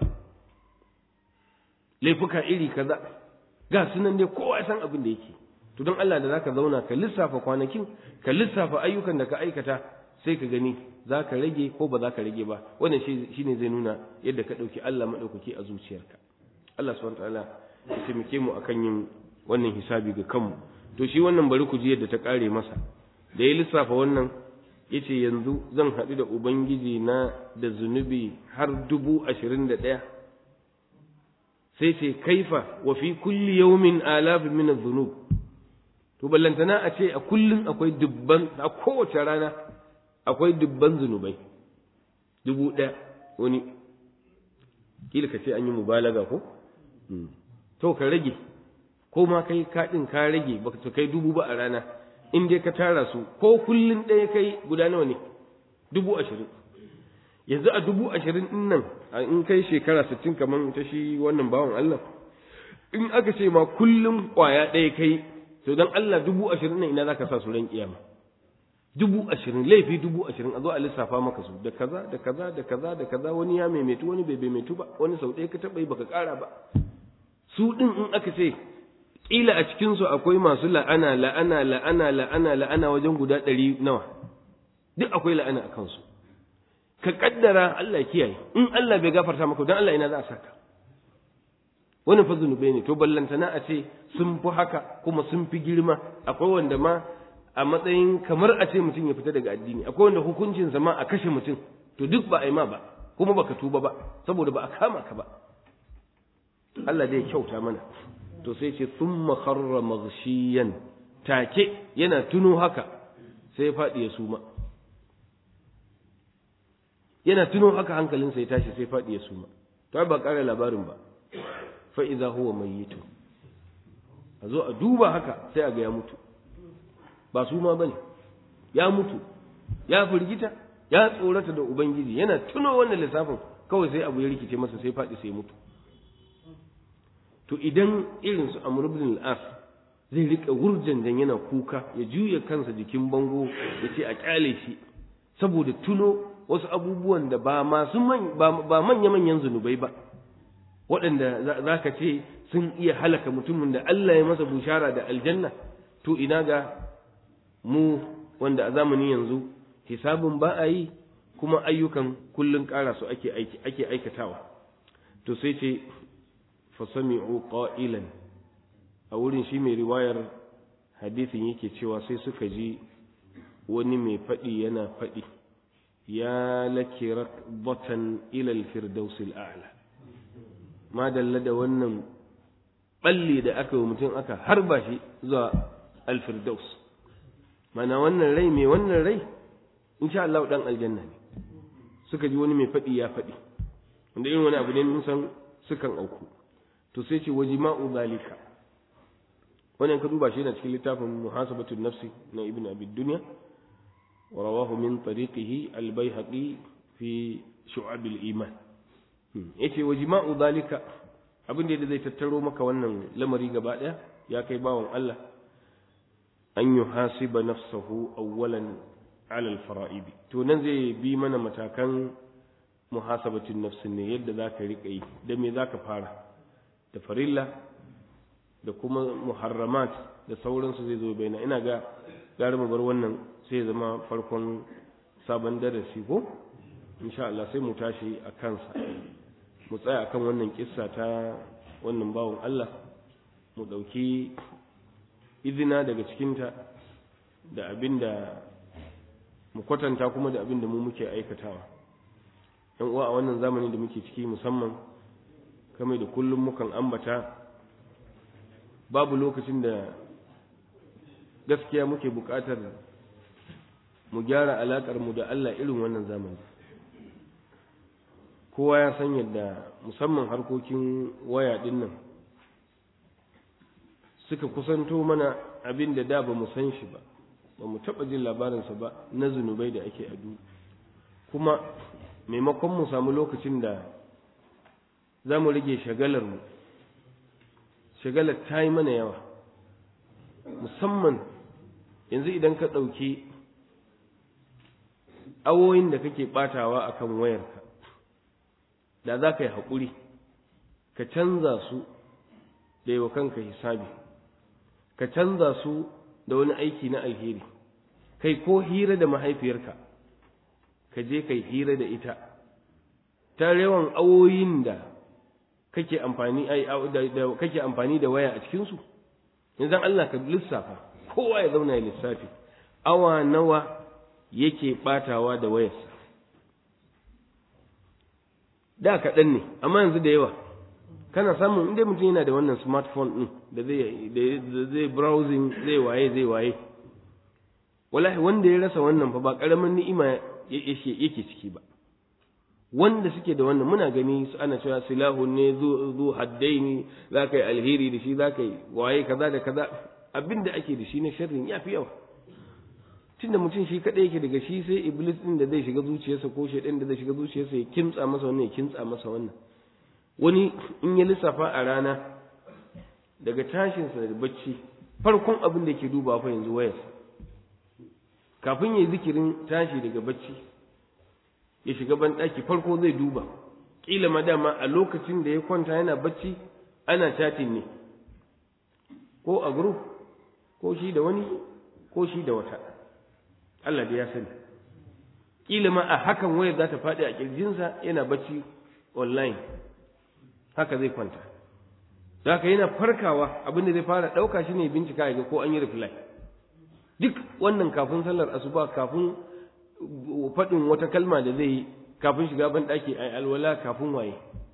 laifuka iri kaza ga sunan dai kowa ya san abin da yake to don Allah da zaka zauna ka lissafa kwanakin ka lissafa ayyukan da ka aikata sai ka gani za ka rage ko ba za ka rage ba wannan shi ne zai nuna yadda ka ɗauki Allah maɗaukaki a zuciyarka Allah subhanahu ta'ala ya taimake mu akan yin wannan hisabi ga kanmu to shi wannan bari ku ji yadda ta ƙare masa da ya lissafa wannan yace yanzu zan haɗu da ubangiji na da zunubi har dubu ashirin da ɗaya sai ce kaifa wa fi kulli yawmin alafin min adh-dhunub to ballantana a ce a kullun akwai dubban a kowace rana akwai dubban zunubai dubu ɗaya wani kila ka ce an yi mubalaga ko to ka rage ko ma kai kaɗin ka rage baka ta kai dubu ba a rana in dai ka tara su ko kullun ɗaya kai guda nawa ne dubu ashirin yanzu a dubu ashirin ɗin nan in kai shekara sittin kamar ta shi wannan bawan Allah in aka ce ma kullum ƙwaya ɗaya kai to don Allah dubu ashirin nan ina za ka sa su ran kiyama dubu ashirin laifi dubu ashirin a zo a lissafa maka su da kaza da kaza da kaza da kaza wani ya maimaitu wani bai maimaitu ba wani sau ɗaya ka taɓa yi baka ƙara ba su ɗin in aka ce ƙila a cikinsu akwai masu la'ana la'ana la'ana la'ana la'ana wajen guda ɗari nawa duk akwai la'ana a kansu ka kaddara Allah kiyaye in Allah bai gafarta maka dan Allah ina za a saka wani fa zunubai ne to ballantana a ce sun fi haka kuma sun fi girma akwai wanda ma a matsayin kamar a ce mutum ya fita daga addini akwai wanda hukuncin ma a kashe mutum to duk ba a yi ma ba kuma baka tuba ba saboda ba a kama ka ba Allah zai kyauta mana to sai ce thumma kharra maghshiyan take yana tuno haka sai ya faɗi ya suma yana tuno haka hankalinsa ya tashi sai faɗi ya suma to ba ƙara labarin ba fa idza huwa mayyitu a zo a duba haka sai a ga ya mutu ba suma bane ya mutu ya firgita ya tsorata da ubangiji yana tuno wannan lissafin kawai sai abu ya rikice masa sai faɗi sai mutu to idan irin su amr ibn al-as zai rika wurjanjan yana kuka ya juya kansa jikin bango ya ce a kyale shi saboda tuno wasu abubuwan da ba masu ba manya-manyan zunubai ba waɗanda za ka ce sun iya halaka mutumin da Allah ya masa bushara da aljanna to ina ga mu wanda a zamani yanzu hisabin ba a yi kuma ayyukan kullum ƙara su ake ake aikatawa to sai ce fasami'u qa'ilan a wurin shi mai riwayar hadisin yake cewa sai suka ji wani mai faɗi yana faɗi ya laki rakbatan ila al-firdaus al-a'la ma dalla da wannan balli da aka yi mutum aka harba shi zuwa al-firdaus mana wannan rai mai wannan rai insha Allah dan aljanna ne suka ji wani mai faɗi ya faɗi wanda irin wani abu ne mun san sukan auku to sai ce wajima'u zalika wannan ka duba shi yana cikin littafin muhasabatun nafsi na ibn abi dunya ورواه من طريقه البيهقي fi shu'abil iman yace wa jima'u zalika abin da zai tattaro maka wannan lamari gaba daya ya kai bawon Allah an yuhasiba nafsahu awwalan ala al-fara'id to nan zai bi mana matakan muhasabatin nafsin ne yadda zaka rika yi da me zaka fara da farilla da kuma muharramat da sauransu zai zo baina ina ga gari mu bar wannan sai zama farkon sabon darasi ko insha Allah sai mu tashi a kansa mu tsaya akan wannan kissa ta wannan bawon Allah mu ɗauki izina daga cikinta da abinda mu kwatanta kuma da abinda mu muke aikatawa yan uwa a wannan zamani da muke ciki musamman kamar da kullum mukan ambata babu lokacin da gaskiya muke buƙatar mu gyara alaƙar mu da Allah irin wannan zamani kowa ya san yadda musamman harkokin waya ɗin nan suka kusanto mana abin da da ba mu san shi ba ba mu taɓa jin labarinsa ba na zunubai da ake adu kuma maimakon mu samu lokacin da za mu rage shagalarmu shagalar ta yi mana yawa musamman yanzu idan ka ɗauki awoyin da kake ɓatawa a kan wayarka da za ka yi haƙuri ka canza su da yi wa kanka hisabi ka canza su da wani aiki na alheri kai ko hira da mahaifiyarka ka je kai hira da ita ta yawan awoyin da kake amfani da kake amfani da waya a cikin su yanzu Allah ka lissafa kowa ya zauna ya lissafi awa nawa yake batawa da wayarsa da kaɗan ne amma yanzu da yawa kana samun inda mutum yana da wannan smartphone ɗin da zai browsing zai waye zai waye wallahi wanda ya rasa wannan fa ba ƙaramin ni'ima yake ciki ba wanda suke da wannan muna gani su ana cewa silahu ne zu haddaini za ka yi alheri da shi za ka yi waye kaza da kaza abin da ake da shi na sharrin ya fi yawa tunda mutum shi kaɗai yake daga shi sai iblis ɗin da zai shiga zuciyarsa ko shaidan da zai shiga zuciyarsa ya kimtsa masa wannan ya kimtsa masa wannan wani in ya lissafa a rana daga tashinsa da bacci farkon abin da ke duba fa yanzu wayarsa kafin ya yi zikirin tashi daga bacci ya shiga banɗaki farko zai duba ƙila madama a lokacin da ya kwanta yana bacci ana chatting ne ko a group ko shi da wani ko shi da wata Allah da ya sani ƙila ma a hakan wayar za ta faɗi a ƙirjinsa yana bacci online haka zai kwanta da haka yana farkawa abin da zai fara ɗauka shi ne bincika ya ga ko an yi reply duk wannan kafin sallar asuba kafin faɗin wata kalma da zai yi kafin shiga ban ɗaki a alwala kafin waye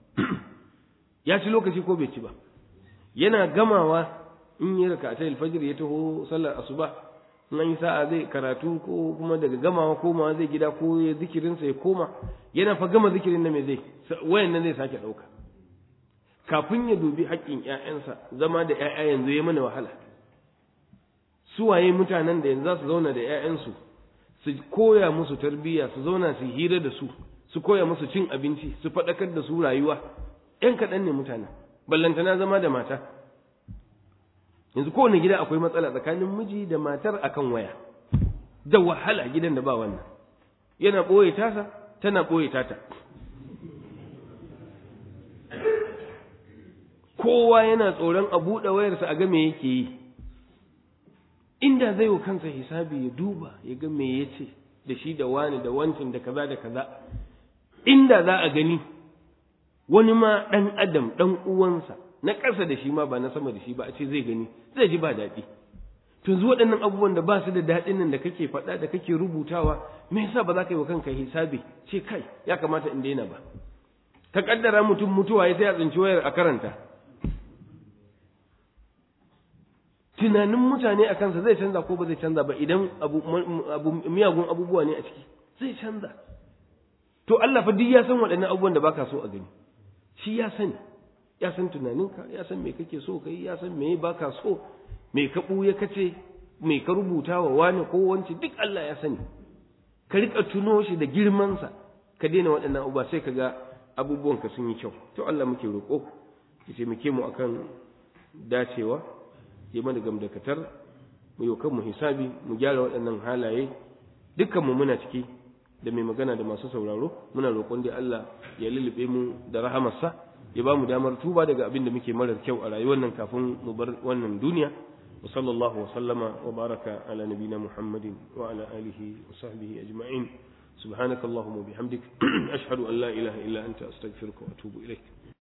ya ci lokaci ko bai ci ba yana gamawa in yi raka ta alfajir ya taho sallar asuba in an yi sa'a zai karatu ko kuma daga gamawa komawa zai gida ko ya zikirinsa ya koma yana fa gama zikirin na mai zai wayan nan zai sake ɗauka kafin ya dubi haƙƙin ‘ya'yansa zama da ‘ya'ya yanzu ya mana wahala suwaye mutanen da yanzu za su zauna da ‘ya'yansu su koya musu tarbiyya su zauna su hira da su su koya musu cin abinci su faɗakar da su rayuwa ‘yan kaɗan ne mutane ballantana zama da mata yanzu kowane gida akwai matsala tsakanin miji da matar akan waya da wahala gidan da ba wannan yana ɓoye tasa tana ɓoye tata kowa yana tsoron a buɗe wayarsa a ga me yake yi inda zai wa kansa hisabi ya duba ya ga me ya ce da shi da wani da wancin da kaza da kaza inda za a gani wani ma ɗan adam ɗan uwansa na ƙasa da shi ma ba na sama da shi ba a ce zai gani zai ji ba daɗi to yanzu waɗannan abubuwan da ba su da daɗin nan da kake faɗa da kake rubutawa me yasa ba za ka yi wa kanka hisabi ce kai ya kamata in daina ba ka kaddara mutum mutuwa ya sai a tsinci wayar a karanta tunanin mutane a kansa zai canza ko ba zai canza ba idan abu, miyagun abubuwa ne a ciki zai canza to Allah fa duk ya san waɗannan abubuwan da baka so a gani shi ya sani ya san tunaninka ya san me kake so kai ya san me baka so me ka ɓuya kace me ka rubuta wa wani ko wance duk Allah ya sani ka rika tuno shi da girmansa ka daina waɗannan abubuwa sai ka ga abubuwan ka sun yi kyau to Allah muke roƙo ya taimake mu akan dacewa ya mana gamdakatar mu yi kanmu hisabi mu gyara waɗannan halaye dukkanmu muna ciki da mai magana da masu sauraro muna roƙon da Allah ya lullube mu da rahamarsa ya ba mu damar tuba daga abin da muke marar kyau a rayuwar nan kafin mu bar wannan duniya wa sallallahu wa sallama wa baraka ala nabina muhammadin wa ala alihi wa sahbihi ajma'in subhanakallahumma bihamdik ashhadu an la ilaha illa anta astaghfiruka wa atubu ilaik